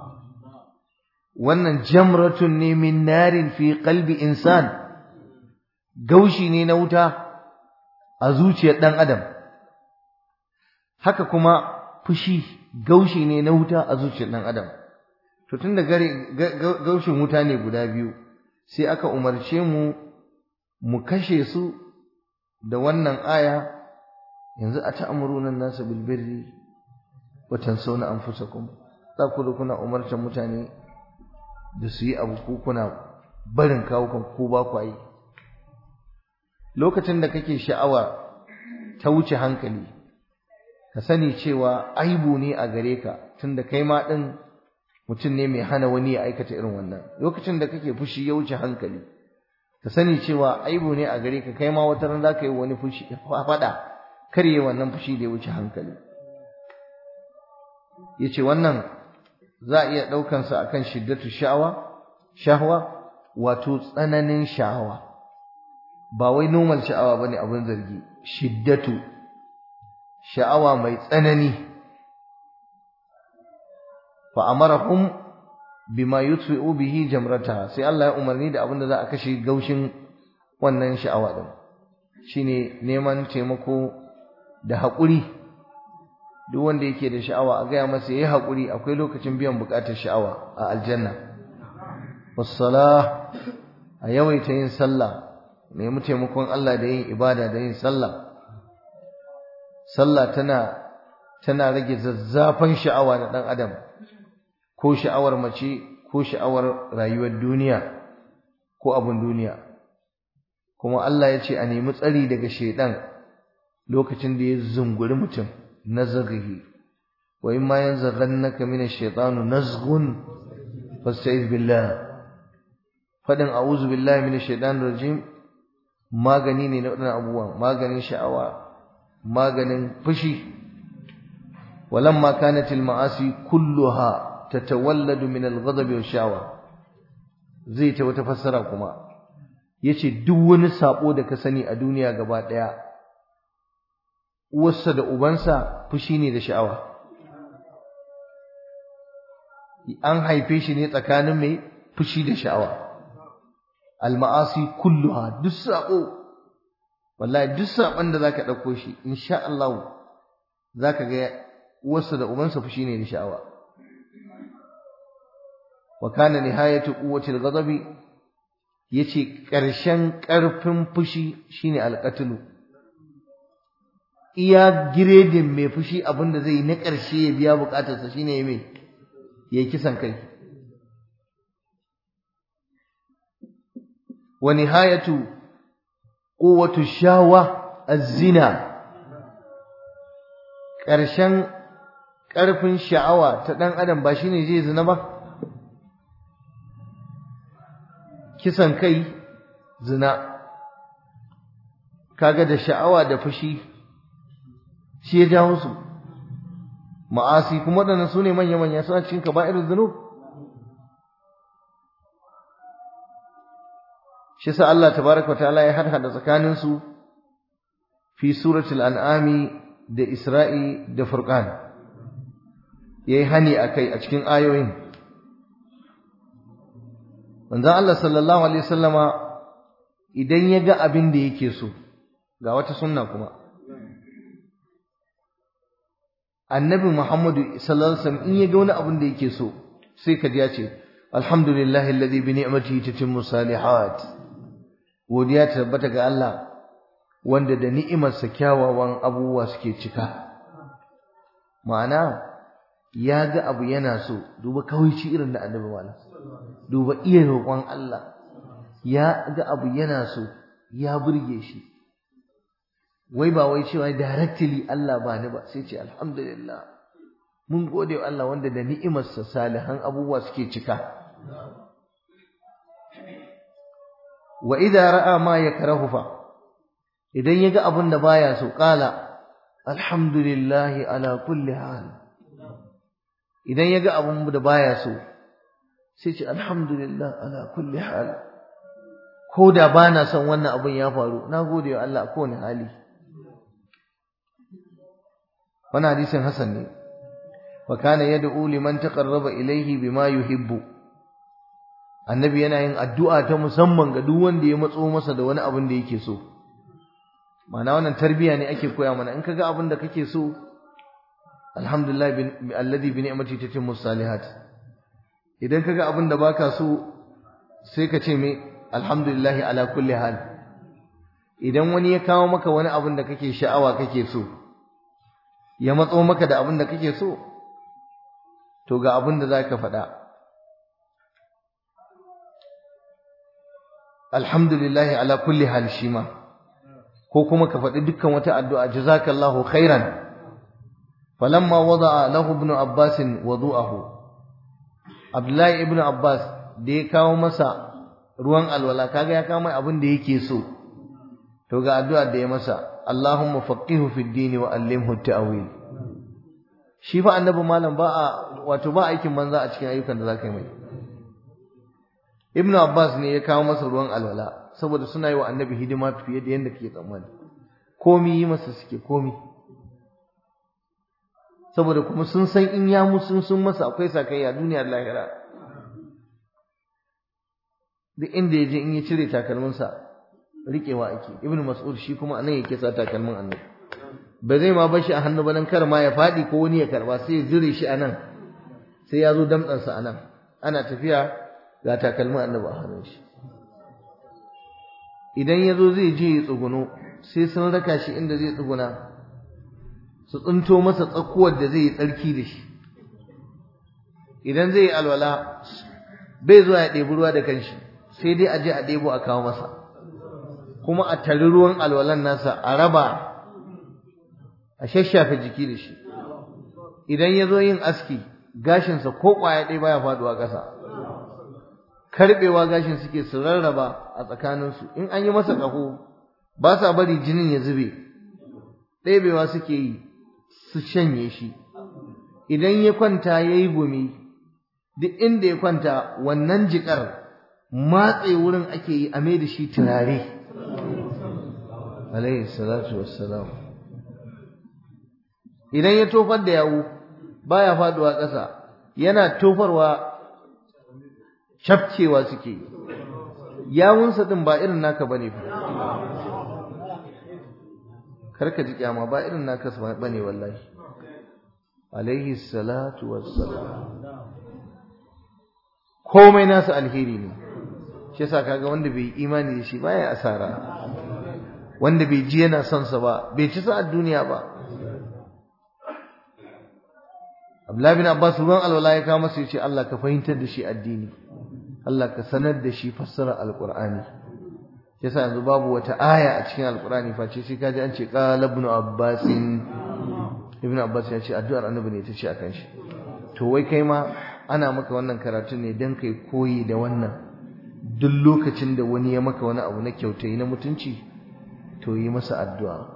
wannan jamratun ne min narin fi qalbi insan gaushi ne na wuta a zuciyar dan adam haka kuma fushi gaushi ne na wuta a zuciyar dan adam to tunda gare gaushin wuta ne guda biyu sai aka umarce mu mu kashe su da wannan aya yanzu a ta'amuruna nasu bil birri wa tansawna anfusakum za ku kuna umartar mutane da su yi abu ko kuna barin kawukan ko ba ku yi lokacin da kake sha'awa ta wuce hankali ka sani cewa aibu ne a gare ka tunda kai ma din mutum ne mai hana wani ya aikata irin wannan lokacin da kake fushi ya wuce hankali ka sani cewa aibu ne a gare ka kai ma wata ran zaka yi wani fushi faɗa karye wannan fushi da ya wuce hankali yace wannan za a iya ɗaukan sa akan shiddatu sha'awa shahwa wato tsananin sha'awa ba wai normal sha'awa bane abin zargi shiddatu sha'awa mai tsanani fa amarahum bima yutfi'u bihi jamrata sai Allah ya umarni da abin da za a kashe gaushin wannan sha'awa din shine neman taimako da haƙuri duk wanda yake da sha'awa a gaya masa yayi haƙuri akwai lokacin biyan buƙatar sha'awa a aljanna wassalah a yawaita yin sallah nemi taimakon Allah da yin ibada da yin sallah sallah tana tana rage zazzafan sha'awa na ɗan adam ko sha'awar mace ko sha'awar rayuwar duniya ko abin duniya kuma Allah ya ce a nemi tsari daga shaidan lokacin da ya zunguri mutum nazaghihi wa imma yanzaghannaka min ash-shaytanu nazghun fasta'iz billah fadin a'udhu billahi minash shaitanir rajim magani ne na wadannan abubuwan maganin sha'awa maganin fushi walamma kanat al-ma'asi kulluha tatawalladu min al-ghadabi wash-sha'wa zai ta wata fassara kuma yace duk wani sabo da ka sani a duniya gaba daya uwarsa da ubansa fushi ne da sha'awa an haife shi ne tsakanin mai fushi da sha'awa al-ma'asi kulluha duk sabo wallahi duk sabon da zaka dauko shi insha Allah zaka ga uwarsa da ubansa fushi ne da sha'awa wa kana nihayatu quwwati al-ghadabi yace ƙarshen ƙarfin fushi shine al-qatlu iya giredin mai fushi abinda zai yi na ƙarshe ya biya bukatarsa shine me yayi kisan kai wa nihayatu quwwatu shawa az-zina ƙarshen ƙarfin sha'awa ta ɗan adam ba shine zai zina ba kisan kai zina kaga da sha'awa da fushi shi ya jawo su ma'asi kuma waɗannan su ne manya-manya suna cikin kaba'ir zunub shi sa Allah tabaraka ta'ala ya hada tsakanin su fi suratul an'ami da isra'i da furqan yayi hani akai a cikin ayoyin manzon Allah sallallahu alaihi wasallama idan ya ga abin da yake so ga wata sunna kuma annabi Muhammadu sallallahu alaihi wasallam in ya ga wani abin da yake so sai ka ji ya ce alhamdulillahi alladhi bi ni'matihi tatimmu salihat godiya ta tabbata ga Allah wanda da ni'imarsa kyawawan abubuwa suke cika ma'ana ya ga abu yana so duba kawaici irin da annabi malam duba iya roƙon Allah ya ga abu yana so ya burge shi wai ba wai cewa directly Allah ba ni ba sai ce alhamdulillah mun gode wa Allah wanda da ni'imarsa salihan abubuwa suke cika wa idza ra'a ma yakrahu fa idan yaga abin da baya so qala alhamdulillah ala kulli hal idan yaga abin da baya so sai ce alhamdulillah ala kulli hal ko da bana son wannan abin ya faru na gode wa Allah a kowane hali wannan hadisin hasan ne wa kana yad'u liman taqarraba ilayhi bima yuhibbu annabi yana yin addu'a ta musamman ga duk wanda ya matso masa da wani abin da yake so ma'ana wannan tarbiya ne ake koya mana in kaga abin da kake so alhamdulillah alladhi bi ni'mati tatimmu salihat idan kaga abin da baka so sai ka ce me alhamdulillah ala kulli hal idan wani ya kawo maka wani abin da kake sha'awa kake so ya matso maka da abin da kake so to ga abin da zaka faɗa alhamdulillahi ala kulli hal shima ko kuma ka faɗi dukkan wata addu'a jazakallahu khairan falamma wada'a lahu ibn abbas wudu'ahu abdullahi ibn abbas da ya kawo masa ruwan alwala kaga ya kawo mai abin da yake so to ga addu'a da ya masa allahumma faqihu fid din wa allimhu ta'wil shi fa annabi malam ba a wato ba aikin banza a cikin ayyukan da zaka yi mai Ibn Abbas ne ya kawo masa ruwan alwala saboda suna yi wa annabi hidima fiye da yadda kake tsammani komi yi masa suke komi saboda kuma sun san in ya musu sun masa akwai sakayya duniyar lahira duk inda ya je in ya cire takalminsa riƙewa ake Ibn Mas'ud shi kuma anan yake sa takalmin annabi ba zai ma bar shi a hannu ba dan kar ma ya faɗi ko wani ya karba sai ya zure shi anan sai ya zo damtsansa anan ana tafiya ga takalmin annabi a hannun shi idan ya zo zai je ya tsuguno sai sun raka shi inda zai tsuguna su tsinto masa tsakuwar da zai yi tsarki da shi idan zai yi alwala bai zuwa ya ɗebi ruwa da kanshi sai dai a je a ɗebo a kawo masa kuma a tari ruwan alwalan nasa a raba a shashafe jiki da shi idan ya zo yin aski gashinsa ko ƙwaya ɗaya baya faɗuwa ƙasa karbewa gashin suke su rarraba a tsakaninsu in an yi masa ƙaho ba sa bari jinin ya zube ɗebewa suke yi su shanye shi idan ya kwanta ya yi gumi duk inda ya kwanta wannan jiƙar matse wurin ake yi a da shi turare alaihi salatu wassalam idan ya tofar da yawu baya faduwa ƙasa yana tofarwa cafkewa suke yawunsa din ba irin naka bane fa karka ji kyama ba irin naka bane wallahi alaihi salatu wassalam komai nasa alheri ne shi yasa kaga wanda bai imani da shi baya asara wanda bai ji yana son sa ba bai ci sa'ar duniya ba Abdullahi bin Abbas ruwan alwala ya kawo masa yace Allah ka fahimtar da shi addini Allah ka sanar da shi fassara alqur'ani yasa yanzu babu wata aya a cikin alqur'ani face sai kaji an ce qala ibn Abbas ibn Abbas ya ce addu'ar annabi ne ta ce akan shi to wai kai ma ana maka wannan karatu ne dan kai koyi da wannan duk lokacin da wani ya maka wani abu na kyautai na mutunci to yi masa addu'a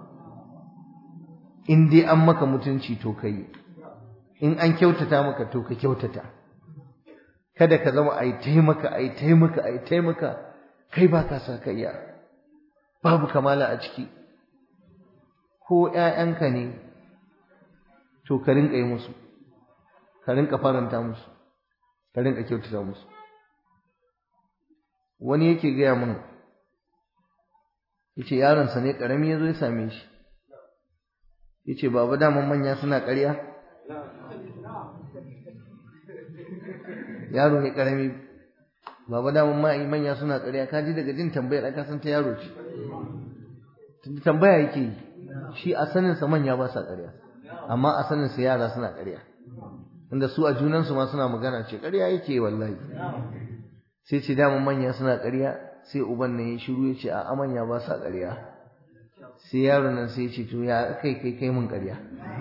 in dai an maka mutunci to kai in an kyautata maka to ka kyautata kada ka zama ai taimaka ai taimaka ai taimaka kai ba ka sa iya babu kamala a ciki ko ƴaƴanka ne to ka rinka yi musu ka rinka faranta musu ka rinka kyautata musu wani yake gaya mun yace yaronsa ne karami yazo ya same shi yace baba daman manya suna ƙarya yaro ne karami baba daman manya suna ƙarya ka ji daga jin tambayar aka san ta yaro ce tambaya yake yi shi a sanin sa manya ba sa ƙarya amma a sanin sa yara suna ƙarya inda su a junan su ma suna magana ce ƙarya yake wallahi sai ce daman manya suna ƙarya sai uban nan ya shiru ya ce a manya ba sa ƙarya sai yaro nan sai ya ce to ya kai kai kai mun ƙarya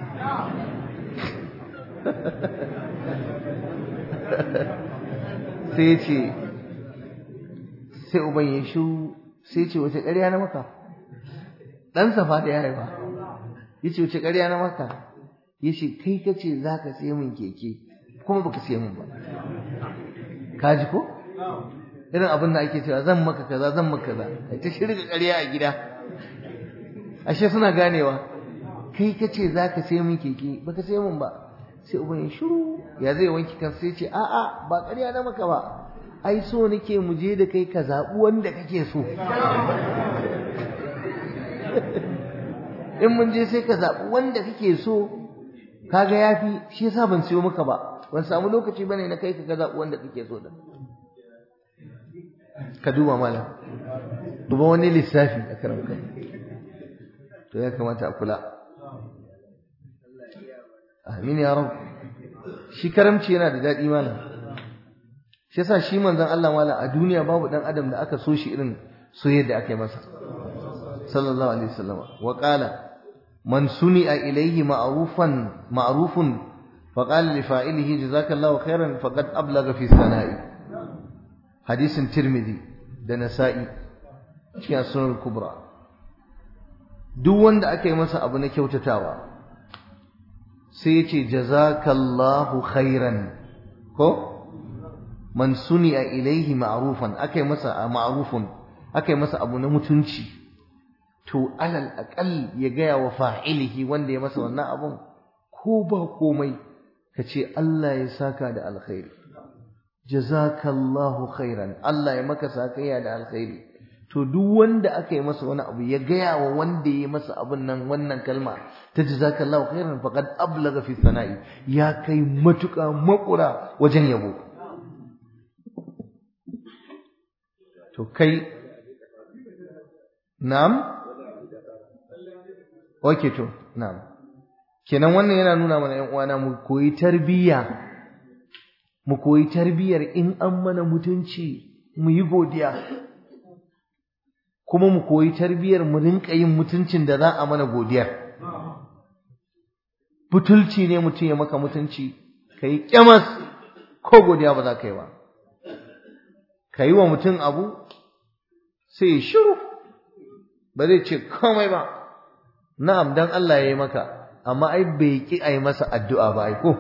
sai ya ce sai uban ya shiru sai ce wace ƙarya na maka ɗansa fa da ya haifa ya ce wace ƙarya na maka ya ce kai ka ce za ka siya min keke kuma baka siya min ba ka ji ko irin abin da ake cewa zan maka kaza zan maka kaza kai ta shirga ƙarya a gida ashe suna ganewa kai ka ce za ka siya min keke baka siya min ba sai uban ya shiru ya zai wanki kan sai ce a'a ba ƙarya na maka ba ai so nake mu je da kai ka zaɓi wanda kake so in mun je sai ka zaɓi wanda kake so kaga yafi shi yasa ban siyo maka ba ban samu lokaci bane na kai ka ga zaɓi wanda kake so din ka duba malam duba wani lissafi a karan kai to ya kamata a kula amin ya rab shi karamci yana da daɗi malam shi yasa shi manzon Allah malam a duniya babu dan adam da aka so shi irin soyayyar da aka yi masa sallallahu alaihi wasallam wa qala man suni'a ilayhi ma'rufan ma'rufun faqala li fa'ilihi jazakallahu khairan faqad ablagha fi sana'i hadisin tirmidhi da nasa'i cikin sunan kubra duk wanda aka yi masa abu na kyautatawa sai ya ce jazakallahu khairan ko man suni'a ilaihi ma'rufan akai masa ma'rufun akai masa abu na mutunci to alal aqal ya gaya wa fa'ilihi wanda ya masa wannan abun ko ba komai kace Allah ya saka da alkhairi jazakallahu khairan Allah ya maka sakayya da alkhairi to duk wanda aka yi masa wani abu ya gaya wa wanda ya masa abun nan wannan kalma ta jazakallahu khairan faqad ablagha fi sana'i ya kai matuƙa makura wajen yabo to kai na'am okay to na'am kenan wannan yana nuna mana ƴan uwana mu koyi tarbiyya mu koyi tarbiyyar in an mana mutunci mu yi godiya kuma mu koyi tarbiyyar mu rinka yin mutuncin da za a mana godiyar butulci ne mutum ya maka mutunci kai kyamas ko godiya ba za ka yi ba ka yi wa mutum abu sai shiru ba zai ce komai ba na'am dan Allah ya yi maka amma ai bai ki a yi masa addu'a ba ai ko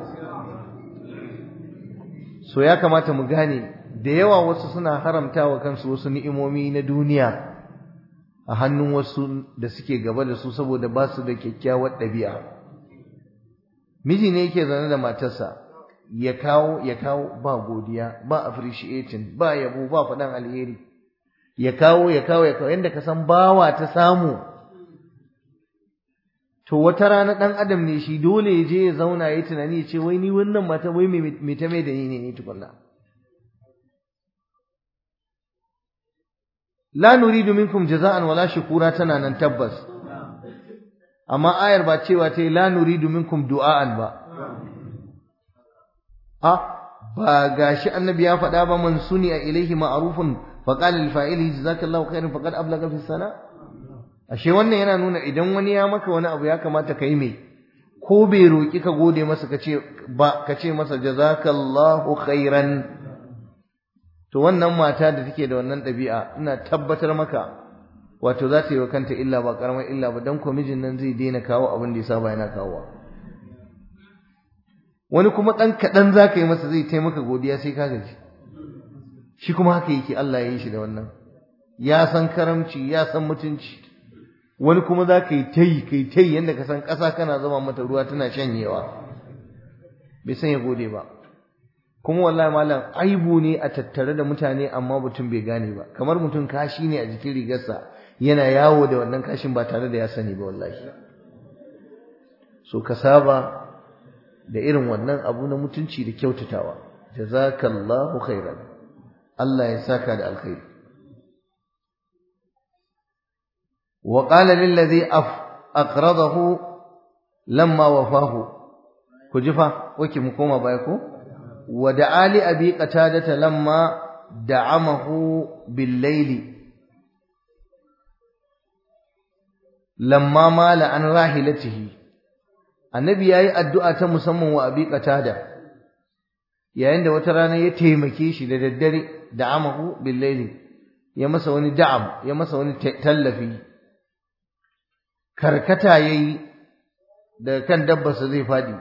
so ya kamata mu gane da yawa wasu suna haramta wa kansu wasu ni'imomi na duniya a hannun wasu da suke gaba da su saboda ba su da kyakkyawar ɗabi'a miji ne yake zaune da matarsa ya kawo ya kawo ba godiya ba appreciating ba yabo ba faɗan alheri ya kawo ya kawo ya kawo yadda ka san bawa ta samu to wata rana dan adam ne shi dole ya je ya zauna ya tunani ya ce wai ni wannan mata wai me ta mai da ni ne ni tukunna la nuridu minkum jaza'an wala shukura tana nan tabbas amma ayar ba cewa ta la nuridu minkum du'a'an ba a ba gashi annabi ya faɗa ba man suni a ilaihi ma'rufun fa qala lil fa'ili jazakallahu khairan faqad ablaga fi sana ashe wannan yana nuna idan wani ya maka wani abu ya kamata kai me ko bai roki ka gode masa kace ba kace masa jazakallahu khairan to wannan mata da take da wannan ɗabi'a ina tabbatar maka wato za ta yi wa kanta illa ba karamar illa ba dan ko mijin nan zai daina kawo abin da ya saba yana kawowa wani kuma ɗan kaɗan za ka yi masa zai taimaka godiya sai ka gaji shi kuma haka yake Allah ya yi shi da wannan ya san karamci ya san mutunci wani kuma za ka yi ta yi ka yi ta yi yadda ka san ƙasa kana zama mata ruwa tana shanyewa bai san ya gode ba kuma wallahi malam aibu ne a tattare da mutane amma mutum bai gane ba kamar mutum kashi ne a jikin rigarsa yana yawo da wannan kashin ba tare da ya sani ba wallahi so ka saba da irin wannan abu na mutunci da kyautatawa jazakallahu khairan Allah ya saka da alkhairi wa qala lil ladhi aqradahu lamma wafahu ku jifa wake mu koma baya ko wa da'a li abi qatadata lamma da'amahu bil layli lamma mala an rahilatihi annabi yayi addu'a ta musamman wa abi qatada yayin da wata rana ya taimake shi da daddare da'amahu bil layli ya masa wani da'am ya masa wani tallafi karkata yayi da kan dabbarsa zai fadi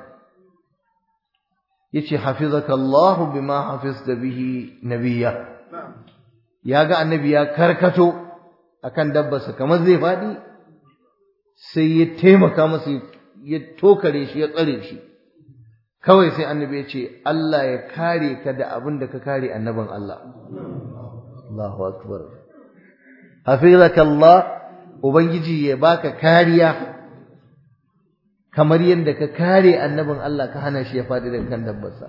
yace hafizakallahu bima hafizta bihi nabiyya yaga annabi ya karkato akan dabbarsa kamar zai fadi sai ya taimaka masa ya tokare shi ya tsare shi kawai sai annabi ya ce Allah ya kare ka da abin da ka kare annabin Allah Allahu akbar hafizakallah ubangiji ya baka kariya kamar yadda ka kare annabin Allah ka hana shi ya faɗi daga kan dabbarsa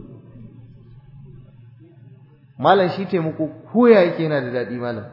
malam shi taimako koya yake yana da daɗi malam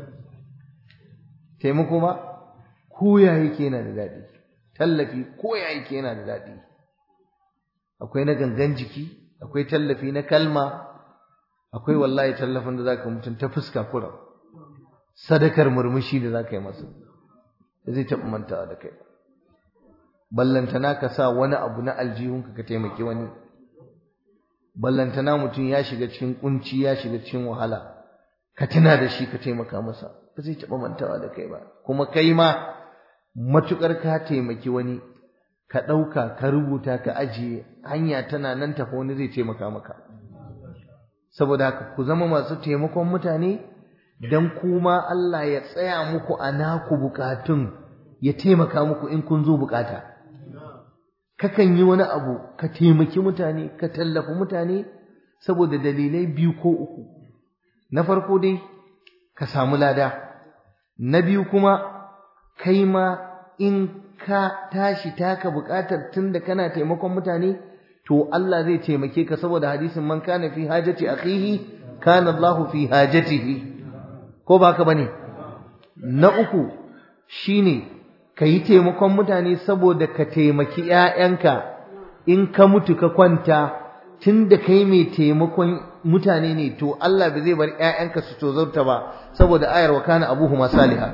taimako ma koya yake yana da daɗi tallafi koya yake yana da daɗi akwai na gangan jiki akwai tallafi na kalma akwai wallahi tallafin da zaka mutum ta fuska kura sadakar murmushi da zaka yi masa da zai taɓa mantawa da kai ballantana ka sa wani abu na aljihunka ka taimaki wani ballantana mutum ya shiga cikin kunci ya shiga cikin wahala ka tuna da shi ka taimaka masa ba zai taɓa mantawa da kai ba kuma kai ma matukar ka taimaki wani ka ɗauka ka rubuta ka ajiye hanya tana nan tafi wani zai taimaka maka saboda haka ku zama masu taimakon mutane dan kuma Allah ya tsaya muku a naku bukatun ya taimaka muku in kun zo bukata kakan yi wani abu ka taimaki mutane ka tallafi mutane saboda dalilai biyu ko uku na farko dai ka samu lada na biyu kuma kai ma in ka tashi taka buƙatar tunda kana taimakon mutane to Allah zai taimake ka saboda hadisin man kana fi hajati akhihi kana Allahu fi hajatihi ko ba ka bane na uku shine kayi taimakon mutane saboda ka taimaki ƴaƴanka in ka mutu ka kwanta tunda kai mai taimakon mutane ne to Allah ba zai bar ƴaƴanka su tozarta ba saboda ayar wa kana abuhuma salihah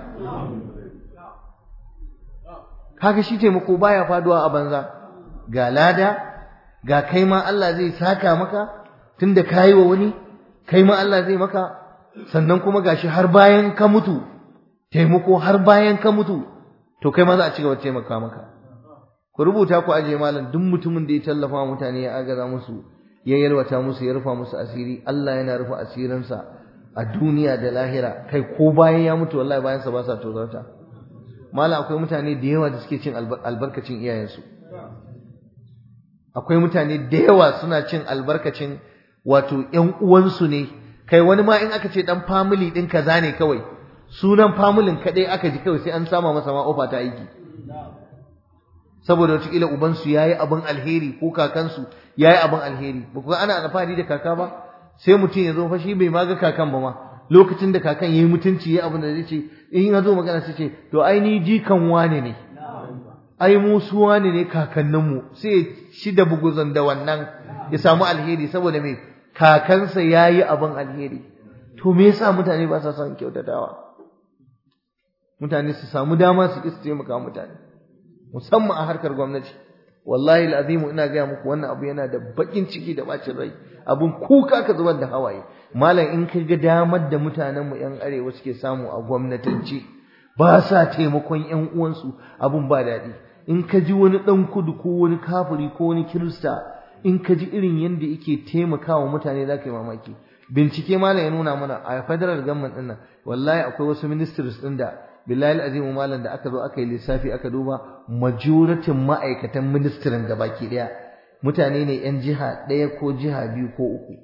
kaga shi taimako baya faduwa a banza ga lada ga kai ma Allah zai saka maka tunda kai wa wani kai ma Allah zai maka sannan kuma gashi har bayan ka mutu taimako har bayan ka mutu to kai ma za a ci gaba taimaka maka ku rubuta ku aje malam duk mutumin da ya tallafa mutane ya agaza musu ya yalwata musu ya rufa musu asiri Allah yana rufa asirinsa a duniya da lahira kai ko bayan ya mutu wallahi bayan sa ba sa tozarta malam akwai mutane da yawa da suke cin albarkacin iyayensu akwai mutane da yawa suna cin albarkacin wato ƴan uwansu ne kai wani ma in aka ce dan family din kaza ne kawai sunan familin kadai aka ji kawai sai an sama masa ma ofa ta aiki saboda wataƙila ubansu ya yi abin alheri ko kakansu ya yi abin alheri ba ku ana alfahari da kaka ba sai mutum ya zo fa shi bai ma ga kakan ba ma lokacin da kakan ya yi mutunci ya abin da zai ce in ya zo magana sai ce to ai ni jikan wane ne ai mu su wane ne kakanninmu sai shi da buguzan da wannan ya samu alheri saboda me kakansa ya yi abin alheri to me yasa mutane ba sa son kyautatawa mutane su samu dama su ƙi su taimaka mutane musamman a harkar gwamnati wallahi alazim ina gaya muku wannan abu yana da bakin ciki da bacin rai abun kuka ka zubar da hawaye malam in ka ga damar da mutanen mu yan arewa suke samu a gwamnatance ba sa taimakon yan uwansu abun ba daɗi in ka ji wani ɗan kudu ko wani kafiri ko wani kirista in ka ji irin yadda yake taimakawa mutane za ka yi mamaki bincike malam ya nuna mana a federal government ɗin nan wallahi akwai wasu ministries ɗin da billahi azimu malam da aka zo aka yi lissafi aka duba majoritin ma'aikatan ministirin da baki daya mutane ne yan jiha ɗaya ko jiha biyu ko uku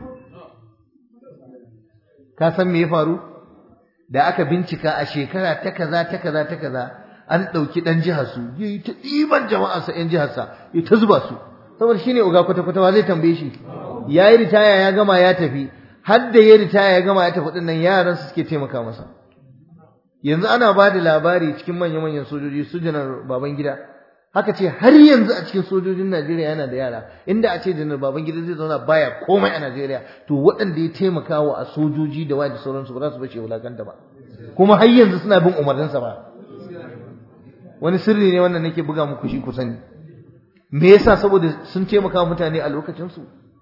ka san me ya faru da aka bincika a shekara ta kaza ta kaza ta kaza an ɗauki ɗan jihar su yi ta ɗiban jama'arsa yan jihar sa ya ta zuba su saboda shine uga kwata kwata wa zai tambaye shi ya yi ritaya ya gama ya tafi har da ya ritaya ya gama ya tafi ɗin nan yaran su suke taimaka masa yanzu ana ba da labari cikin manya-manyan sojoji su janar Babangida haka ce har yanzu a cikin sojojin Najeriya yana da yara inda a ce janar Babangida zai zauna baya komai a Najeriya to waɗanda ya taimaka wa a sojoji da wani sauransu ba za su bace wulakanta ba kuma har yanzu suna bin umarninsa ba wani sirri ne wannan nake buga muku shi ku sani me yasa saboda sun taimaka wa mutane a lokacinsu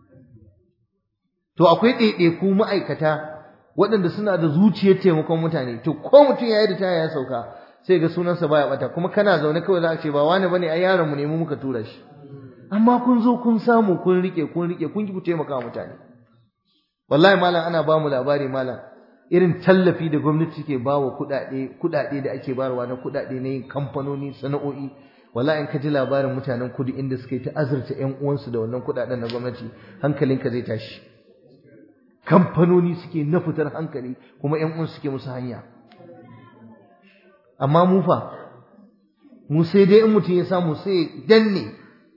to akwai ɗaiɗaiku ma'aikata waɗanda suna da zuciyar taimakon mutane to ko mutum ya yi da taya ya sauka sai ga sunansa baya bata kuma kana zaune kawai za a ce ba wani bane ai yaron mu ne mu muka tura shi amma kun zo kun samu kun rike kun rike kun ki ku taimaka mutane wallahi malam ana ba mu labari malam irin tallafi da gwamnati ke ba wa kuɗaɗe kuɗaɗe da ake bayarwa na kuɗaɗe na yin kamfanoni sana'o'i wallahi in ka ji labarin mutanen kudu inda suka yi ta azurta ƴan uwansu da wannan kuɗaɗen na gwamnati hankalinka zai tashi kamfanoni suke na fitar hankali kuma ƴan uwan suke musu hanya amma mu fa mu sai dai in mutum ya samu sai danne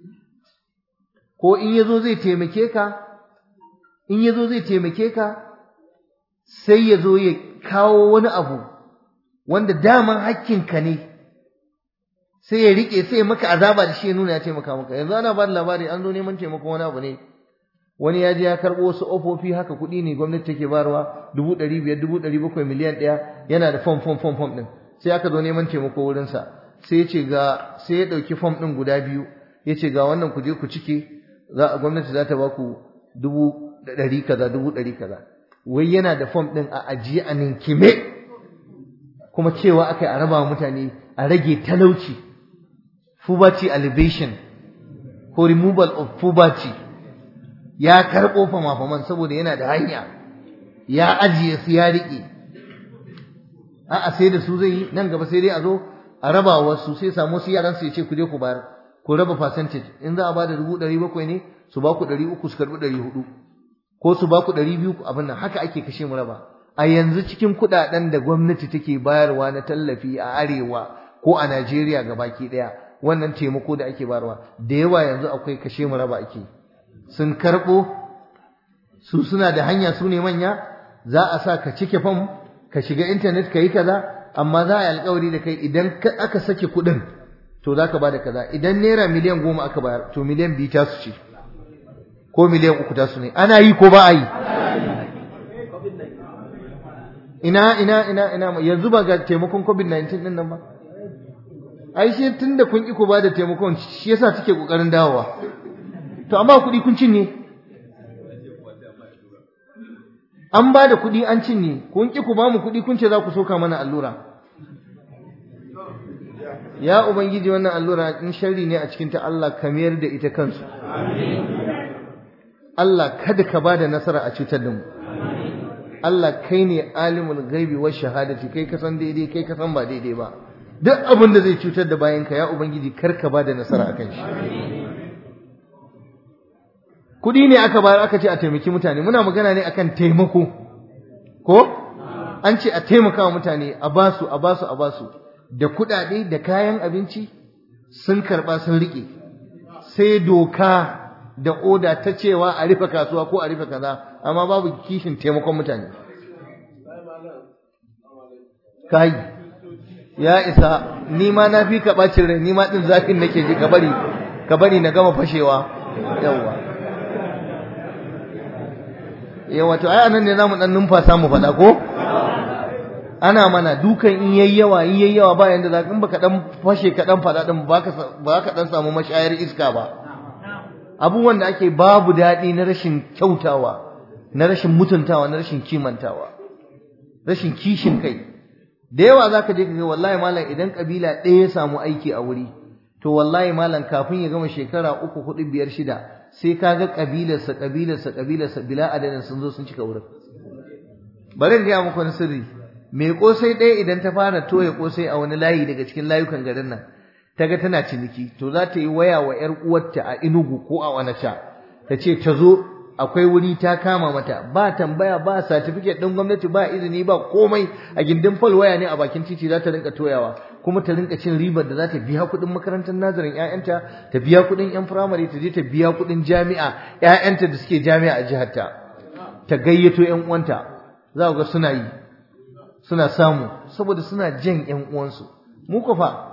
ko in yazo zai taimake ka in yazo zai taimake ka sai ya zo ya kawo wani abu wanda daman hakkinka ne sai ya rike sai ya maka azaba da shi ya nuna ya taimaka maka yanzu ana ba da labari an zo neman taimakon wani abu ne wani ya je ya karɓo wasu ofofi haka kuɗi ne gwamnati take barwa dubu ɗari biyar dubu ɗari bakwai miliyan ɗaya yana da fom fom fom fom ɗin sai aka zo neman taimako wurinsa sai ya ce ga sai ya ɗauki fom ɗin guda biyu ya ce ga wannan ku je ku cike za a gwamnati za ta ba ku dubu ɗari kaza dubu ɗari kaza wai yana da fom ɗin a ajiye a ninkime kuma cewa aka yi a raba mutane a rage talauci poverty elevation ko removal of poverty ya karɓo fama-faman saboda yana da hanya ya ajiye su ya riƙe a'a sai da su zai yi nan gaba sai dai a zo a raba wasu sai samu su yaran su ya ce ku je ku bayar ku raba percentage in za a ba da dubu ɗari bakwai ne su ba ku ɗari uku su karɓi ɗari hudu ko su ba ku ɗari biyu abin nan haka ake kashe mu raba a yanzu cikin kuɗaɗen da gwamnati take bayarwa na tallafi a arewa ko a Najeriya baki ɗaya wannan taimako da ake bayarwa da yawa yanzu akwai kashe mu raba ake sun karɓo su suna da hanya su ne manya za a sa ka cike fam ka shiga intanet ka yi kaza amma za a yi alkawari da kai idan aka sake kuɗin to za ka ba da kaza idan naira miliyan goma aka bayar to miliyan biyu ta su ce ko miliyan uku ta su ne ana yi ko ba a yi ina ina ina ina yanzu ba ga taimakon covid-19 din nan ba ai shi tunda kun ki ku ba da taimakon shi yasa take kokarin dawowa to amma kuɗi kun cinye an ba da kuɗi an cinye kun ki ku ba mu kuɗi kun ce za ku soka mana allura ya ubangiji wannan allura in sharri ne a cikin ta Allah ka mayar da ita kansu Allah kada ka ba da nasara a cutar da mu Allah kai ne alimul gaibi wa shahadati kai ka san daidai kai ka san ba daidai ba duk abin da zai cutar da bayanka ya ubangiji kar ka ba da nasara akan shi kuɗi ne aka bayar aka ce a taimaki mutane muna magana ne akan taimako ko an ce a taimaka wa mutane a basu a basu a basu da kuɗaɗe da kayan abinci sun karɓa sun riƙe sai doka da oda ta cewa a rufe kasuwa ko a rufe kaza amma babu kishin taimakon mutane kai ya isa ni ma na fi ka ɓacin rai ni ma ɗin zafin nake ji ka bari ka bari na gama fashewa yawwa yawa to ai anan ne zamu dan numfasa mu faɗa ko ana mana dukan in yayi yawa in yayi yawa ba yanda za in baka dan fashe ka dan faɗa din ba ka ba ka dan samu mashayar iska ba abubuwan da ake babu daɗi na rashin kyautawa na rashin mutuntawa na rashin kimantawa rashin kishin kai da yawa zaka je ka ga wallahi malam idan kabila ɗaya ya samu aiki a wuri to wallahi malam kafin ya gama shekara uku hudu biyar shida sai ka ga kabilarsa kabilarsa kabilarsa bila adadin sun zo sun cika wurin bari in gaya muku wani sirri mai kosai ɗaya idan ta fara toya kosai a wani layi daga cikin layukan garin nan ta ga tana ciniki to za ta yi waya wa ‘yar uwarta a inugu ko a wanacha ta ce ta zo akwai wuri ta kama mata ba tambaya ba certificate ɗin gwamnati ba izini ba komai a gindin fal waya ne a bakin titi za ta rinka toyawa kuma ta rinka cin ribar da za ta biya kuɗin makarantar nazarin ‘ya'yanta ta biya kuɗin ‘yan firamare ta je ta biya kuɗin jami'a ‘ya'yanta da suke jami'a a jiharta ta gayyato ‘yan uwanta za ga suna yi suna samu saboda suna jan ‘yan uwansu mu ko fa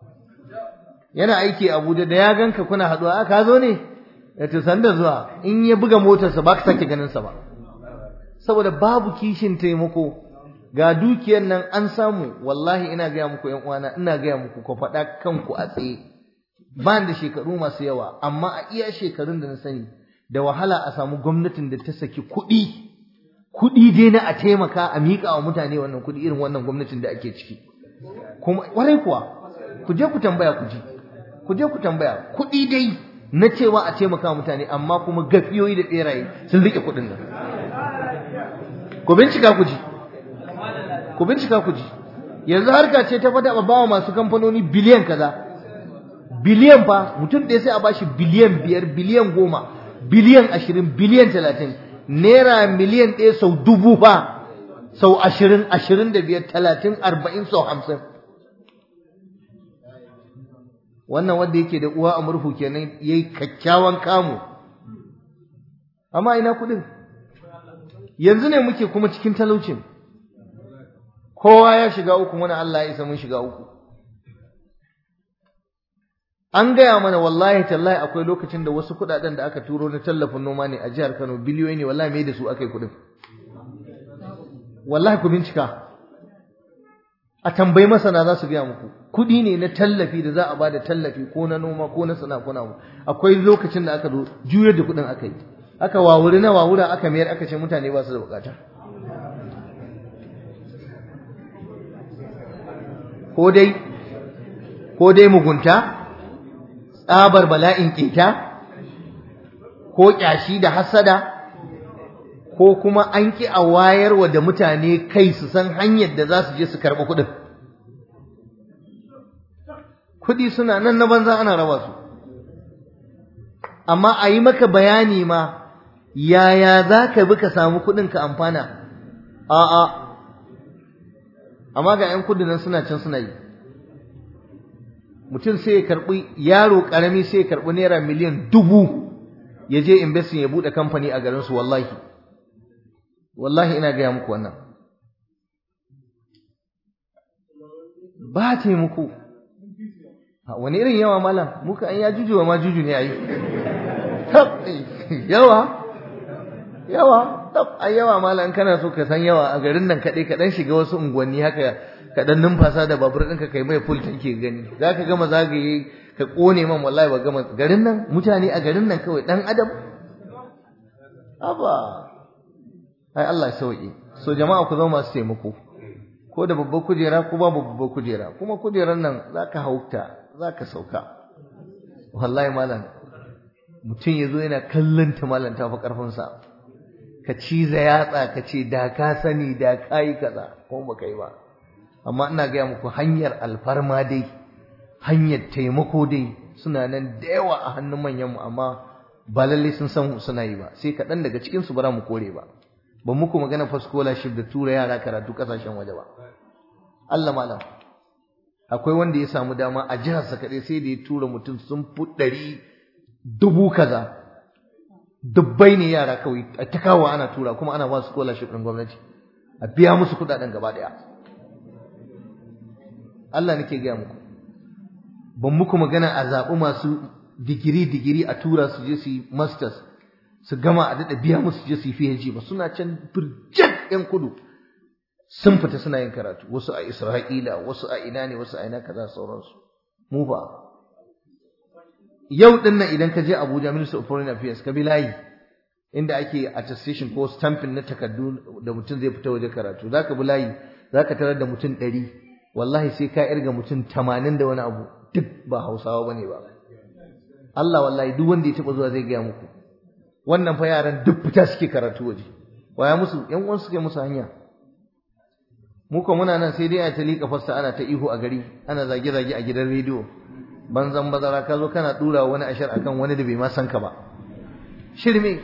yana aiki a Abuja da ya ganka kuna haɗuwa a ka zo ne ya ce sanda zuwa in ya buga motarsa ba ka sake ganinsa ba saboda babu kishin taimako ga dukiyar nan an samu wallahi ina gaya muku ƴan uwana ina gaya muku ku faɗa kanku a tsaye ba da shekaru masu yawa amma a iya shekarun da na sani da wahala a samu gwamnatin da ta saki kuɗi kuɗi dai na a taimaka a miƙa wa mutane wannan kuɗi irin wannan gwamnatin da ake ciki kuma warai kuwa ku je ku tambaya ku ji ku je ku tambaya kuɗi dai na cewa a taimaka wa mutane amma kuma gafiyoyi da ɓeraye sun riƙe kuɗin nan ku bincika ku ji ku bincika ku ji yanzu harka ce ta fada ba bawa masu kamfanoni biliyan kaza biliyan fa mutum ɗaya sai a bashi biliyan biyar biliyan goma biliyan ashirin biliyan talatin naira miliyan ɗaya sau dubu fa sau ashirin ashirin da biyar talatin arba'in sau hamsin wannan wanda yake da uwa a murhu kenan ya yi kyakkyawan kamu amma ina kuɗin yanzu ne muke kuma cikin talaucin kowa ya shiga uku mana Allah ya isa mun shiga uku an gaya mana wallahi tallahi akwai lokacin da wasu kudaden da aka turo na tallafin noma ne a jihar Kano biliyoyi ne wallahi mai da su akai kudin wallahi ku bincika a tambayi masana za su gaya muku kudi ne na tallafi da za a bada tallafi ko na noma ko na sana ko na akwai lokacin da aka zo juyar da kudin aka yi aka wawuri na wawura aka mayar aka ce mutane ba su da bukata ko dai ko dai mugunta tsabar bala'in keta ko kyashi da hasada ko kuma an ki a wayarwa da mutane kai su san hanyar da za su je su karɓi kuɗin kuɗi suna nan na banza ana raba su amma a yi maka bayani ma yaya za ka bi ka samu kuɗin ka amfana a'a amma ga 'yan kudu nan suna can suna yi mutum sai ya karɓi yaro ƙarami sai ya karɓi naira miliyan dubu ya je investin ya buɗe kamfani a garinsu wallahi wallahi ina gaya muku wannan ba taimako wani irin yawa malam muka an ya juju wa ma juju ne a yi yawa yawa tab ai yawa malam kana so ka san yawa a garin nan kaɗai ka ɗan shiga wasu unguwanni haka ka ɗan numfasa da babur ɗinka kai mai full tanki gani za ka gama zagaye ka ƙone man wallahi ba gama garin nan mutane a garin nan kawai ɗan adam aba ai Allah ya sauke so jama'a ku zama masu taimako ko da babbar kujera ko babu babbar kujera kuma kujerar nan za ka hauta za ka sauka wallahi malam mutum ya zo yana kallon ta malam ta fi ƙarfinsa ka ciza yatsa ka ce da ka sani da ka yi kaza ko ba ka yi ba amma ina gaya muku hanyar alfarma dai hanyar taimako dai suna nan da yawa a hannun manyanmu amma ba lalle sun san suna yi ba sai kaɗan daga cikin su bara mu kore ba ba muku magana fa scholarship da tura yara karatu ƙasashen waje ba Allah malam akwai wanda ya samu dama a jihar sa kaɗai sai da ya tura mutum sun fi ɗari dubu kaza dubbai ne yara kawai a ta kawo ana tura kuma ana ba su scholarship ɗin gwamnati a biya musu kuɗaɗen gaba ɗaya Allah nake gaya muku ban muku magana a zaɓi masu digiri digiri a tura su je su yi masters su gama a daɗa biya musu je su yi PhD ba suna can birjak ƴan kudu sun fita suna yin karatu wasu a Isra'ila wasu a ina ne wasu a ina kaza sauransu mu ba yau din nan idan ka je Abuja Minister of Foreign Affairs ka bi layi inda ake attestation ko stamping na takardu da mutum zai fita waje karatu zaka bi layi zaka tarar da mutum ɗari wallahi sai ka irga mutum tamanin da wani abu duk ba Hausawa bane ba Allah wallahi duk wanda ya taɓa zuwa zai gaya muku wannan fa yaran duk fita suke karatu waje waya musu yan uwan suke musu hanya mu ko muna nan sai dai a ta liƙa fassa ana ta ihu a gari ana zage zage a gidan rediyo banzan bazara ka zo kana dura wani ashar akan wani da bai ma san ka ba shirme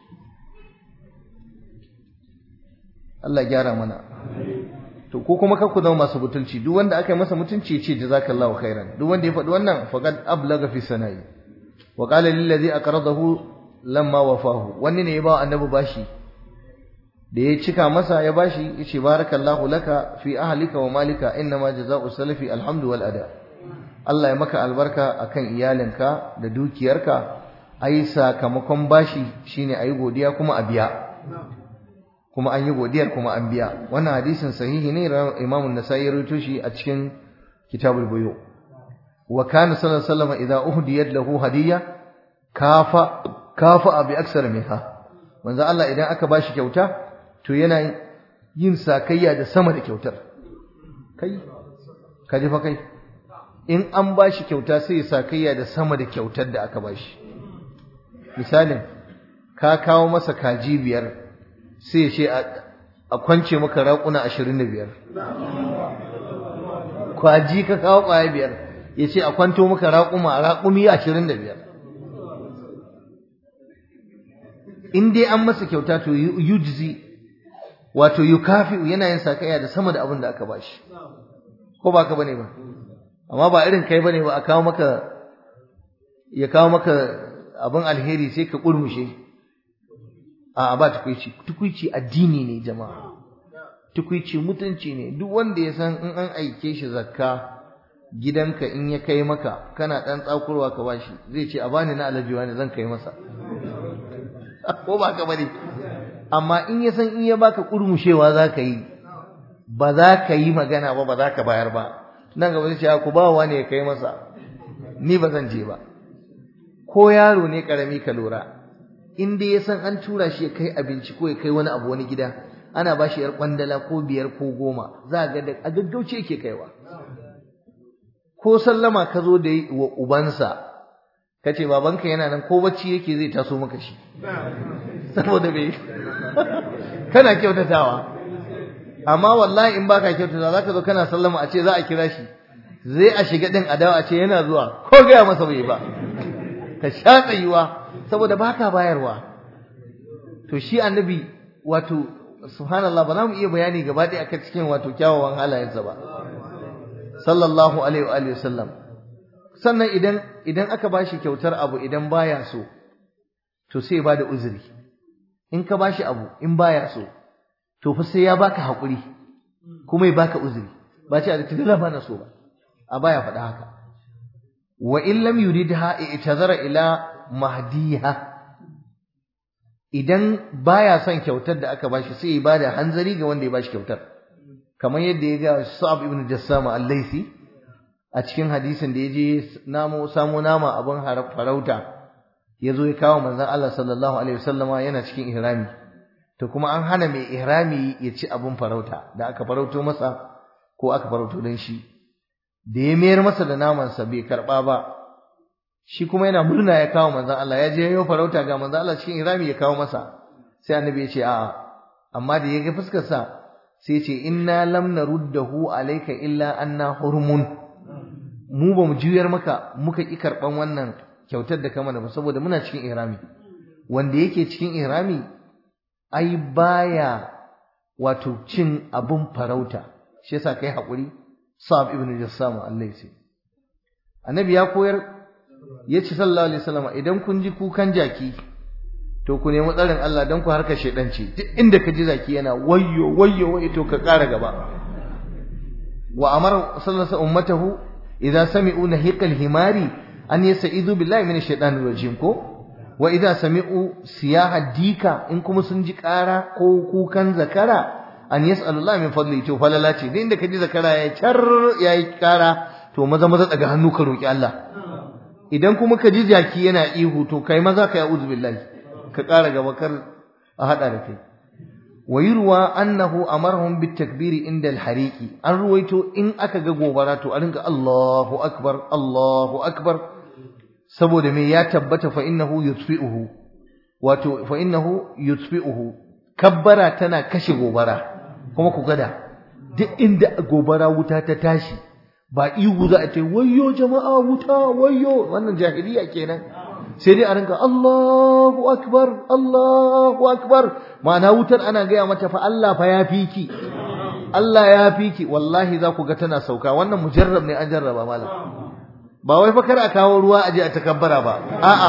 Allah gyara mana to ko kuma kar ku zama masu butulci duk wanda aka yi masa mutunci ya ce jazakallahu khairan duk wanda ya faɗi wannan faqad ablaga fi sana'i wa qala lil ladhi aqradahu lamma wafahu wani ne ya ba annabi bashi da ya cika masa ya bashi yace barakallahu laka fi ahlika wa malika innama jazaa'u salafi alhamdu wal ada Allah ya maka albarka akan iyalinka da dukiyarka ai sakamakon bashi shine ayi godiya kuma a biya kuma an yi godiyar kuma an biya wannan hadisin sahihi ne Imam an-Nasa'i ya rawaito shi a cikin Kitabul Buyu wa kana sallallahu alaihi wasallam idza uhdiyat lahu hadiyya kafa kafa bi aksar minha manzo Allah idan aka bashi kyauta to yana yin sakayya da sama da kyautar kai kaji fa kai in an bashi kyauta sai ya sakayya da sama da kyautar da aka bashi misalin ka kawo masa kaji biyar sai ya ce a kwance maka raƙuna ashirin da biyar kwaji ka kawo ƙwaya biyar ya ce a kwanto maka raƙuma raƙumi ashirin da biyar in dai an masa kyauta to yujzi wato yukafi yana yin sakayya da sama da abin da aka bashi ko ba ka bane ba amma ba irin kai bane ba a kawo maka ya kawo maka abin alheri sai ka kurmushe a ba tukuici tukuici addini ne jama'a tukuici mutunci ne duk wanda ya san in an aike shi zakka gidanka in ya kai maka kana dan tsakurwa ka bashi zai ce a bani na alajiwa ne zan kai masa ko ba ka bane amma in ya san in ya baka kurmushewa za ka yi ba za ka yi magana ba ba za ka bayar ba nan gaba zai ce ku ba wa ne ya kai masa ni ba zan je ba ko yaro ne karami ka lura in dai ya san an tura shi ya kai abinci ko ya kai wani abu wani gida ana ba shi yar kwandala ko biyar ko goma za ga da a gaggauce yake kaiwa ko sallama ka zo da wa ubansa ka ce babanka yana nan ko bacci yake zai taso maka shi saboda bai kana kyautatawa amma wallahi in baka kyautata zaka zo kana sallama a ce za a kira shi zai a shiga din adawa a ce yana zuwa ko gaya masa bai ba ka sha tsayuwa saboda baka bayarwa to shi annabi wato subhanallah ba za mu iya bayani gaba ɗaya akan cikin wato kyawawan halayensa ba sallallahu alaihi wa alihi wasallam sannan idan idan aka bashi kyautar abu idan baya so to sai ya bada uzuri in ka bashi abu in baya so to fa sai ya baka hakuri kuma ya baka uzuri ba ce a da ba na so ba a baya faɗa haka wa in lam yuridha i'tazara ila mahdiha idan baya son kyautar da aka bashi sai ya bada hanzari ga wanda ya bashi kyautar kamar yadda ya ga Sa'ab ibn Jassama al-Laisi a cikin hadisin da yaje namo samo nama abin farauta yazo ya kawo manzon Allah sallallahu alaihi wasallama yana cikin ihrami to kuma an hana mai ihrami ya ci abin farauta da aka farauto masa ko aka farauto dan shi da ya mayar masa da naman sa bai karba ba shi kuma yana murna ya kawo manzon Allah ya je yayo farauta ga manzon Allah cikin ihrami ya kawo masa sai annabi ya ce a'a amma da ya ga fuskar sa sai ce inna lam naruddahu alayka illa anna hurmun mu ba mu juyar maka muka ki karban wannan kyautar da ka mana ba saboda muna cikin ihrami wanda yake cikin ihrami ai baya wato cin abun farauta shi yasa kai hakuri Sa'ab ibn Jassama al-Laysi annabi ya koyar yace sallallahu alaihi wasallam idan kun ji kukan jaki to ku nemi tsarin Allah dan ku harka shedanci duk inda ka ji zaki yana wayyo wayyo wayyo to ka ƙara gaba wa amara sallallahu alaihi ummatahu idza sami'u nahiqal himari an yasa'idu billahi minash shaitanir rajim ko wa idza sami'u siyaha dika in kuma sun ji ƙara ko kukan zakara an yas'alullahi min fadli to falala ce duk inda ka ji zakara ya char yayi ƙara to maza maza daga hannu ka roki Allah idan kuma ka ji jaki yana ihu to kai maza ka ya'udhu billahi ka ƙara gaba kar a hada da kai wa yurwa annahu amarhum bit takbiri inda al hariqi an ruwaito in aka ga gobara to a ringa Allahu akbar Allahu akbar saboda me ya tabbata fa innahu yutfi'uhu wato fa innahu yutfi'uhu kabbara tana kashe gobara kuma ku gada duk inda gobara wuta ta tashi ba ihu za a ce wayyo jama'a wuta wayyo wannan jahiliya kenan sai dai a rinka Allahu akbar Allahu akbar ma'ana wutar ana gaya mata fa Allah fa ya fi ki Allah ya fi ki wallahi za ku ga tana sauka wannan mujarrab ne an jarraba malam ba wai fa kar a kawo ruwa aje a takabbara ba a'a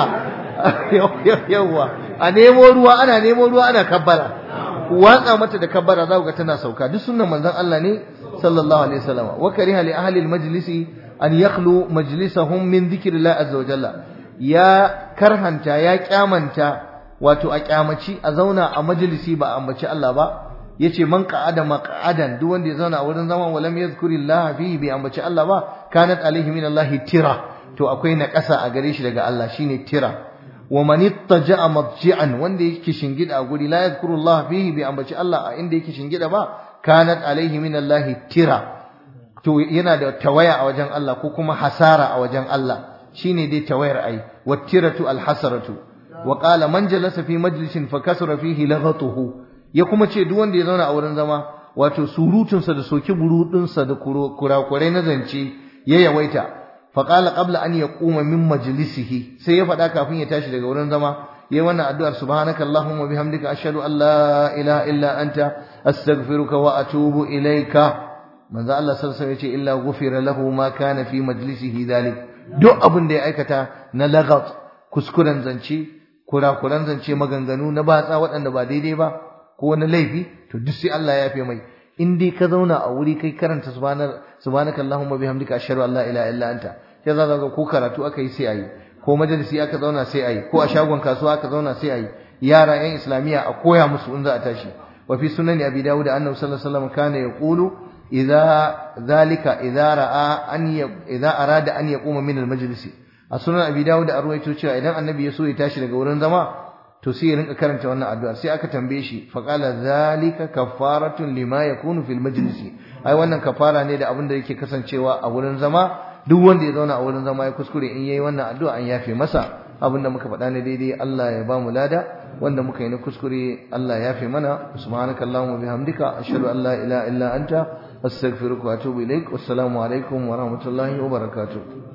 yawwa a nemo ruwa ana nemo ruwa ana kabbara ku watsa mata da kabbara za ku ga tana sauka duk sunnan manzon Allah ne sallallahu alaihi wasallam wa kariha li ahli al-majlisi an yakhlu majlisahum min dhikrillah azza wa jalla ya karhanta ya kyamanta wato a kyamaci a zauna a majalisi ba a ambaci Allah ba yace man qa'ada maq'adan duk wanda ya zauna a wurin zaman walam yadhkurillaha fihi bi ambaci Allah ba kanat alaihi min Allah tira to akwai na ƙasa a gare shi daga Allah shine tira wa man ittaja'a madji'an wanda yake shingida a guri la yadhkurullaha fihi bi ambaci Allah a inda yake shingida ba kanat alaihi min Allah tira to yana da tawaya a wajen Allah ko kuma hasara a wajen Allah shine dai tawayar ai wattiratu alhasaratu wa qala man jalasa fi majlisin fa kasara fihi laghatuhu ya kuma ce duk wanda ya zauna a wurin zama wato surutun sa da soki burudin sa da kurakurai na zance ya yawaita fa qala qabla an yaquma min majlisihi sai ya faɗa kafin ya tashi daga wurin zama yayi wannan addu'ar subhanaka allahumma bihamdika ashhadu an la ilaha illa anta astaghfiruka wa atubu ilaika manzo Allah sallallahu alaihi wasallam ya ce illa ghufira lahu ma kana fi majlisihi dhalik duk abin da ya aikata na lagat kuskuren zance kurakuran zance maganganu na batsa waɗanda ba daidai ba ko na laifi to duk sai Allah ya yafe mai in dai ka zauna a wuri kai karanta subhanaka allahumma bihamdika ashhadu an la ilaha illa anta sai za ka ko karatu aka yi sai ayi ko majalisi aka zauna sai ayi ko a shagon kasuwa aka zauna sai ayi yara yan islamiya a koya musu in za a tashi wa fi sunani abi dawud annabi sallallahu alaihi wasallam kana yaqulu idza zalika idza ra'a an idza arada an yaquma min al-majlis a sunan abi dawud a ruwaito cewa idan annabi ya so ya tashi daga wurin zama to sai ya rinka karanta wannan addu'a sai aka tambaye shi fa qala zalika kafaratun lima yakunu fil majlis ai wannan kafara ne da abin da yake kasancewa a wurin zama duk wanda ya zauna a wurin zama ya kuskure in yayi wannan addu'a an yafe masa abin da muka faɗa ne daidai Allah ya ba mu lada wanda muka yi na kuskure Allah ya yafe mana subhanakallahumma bihamdika ashhadu an la ilaha illa anta astaghfiruka wa atubu ilaik wassalamu alaikum wa rahmatullahi wa barakatuh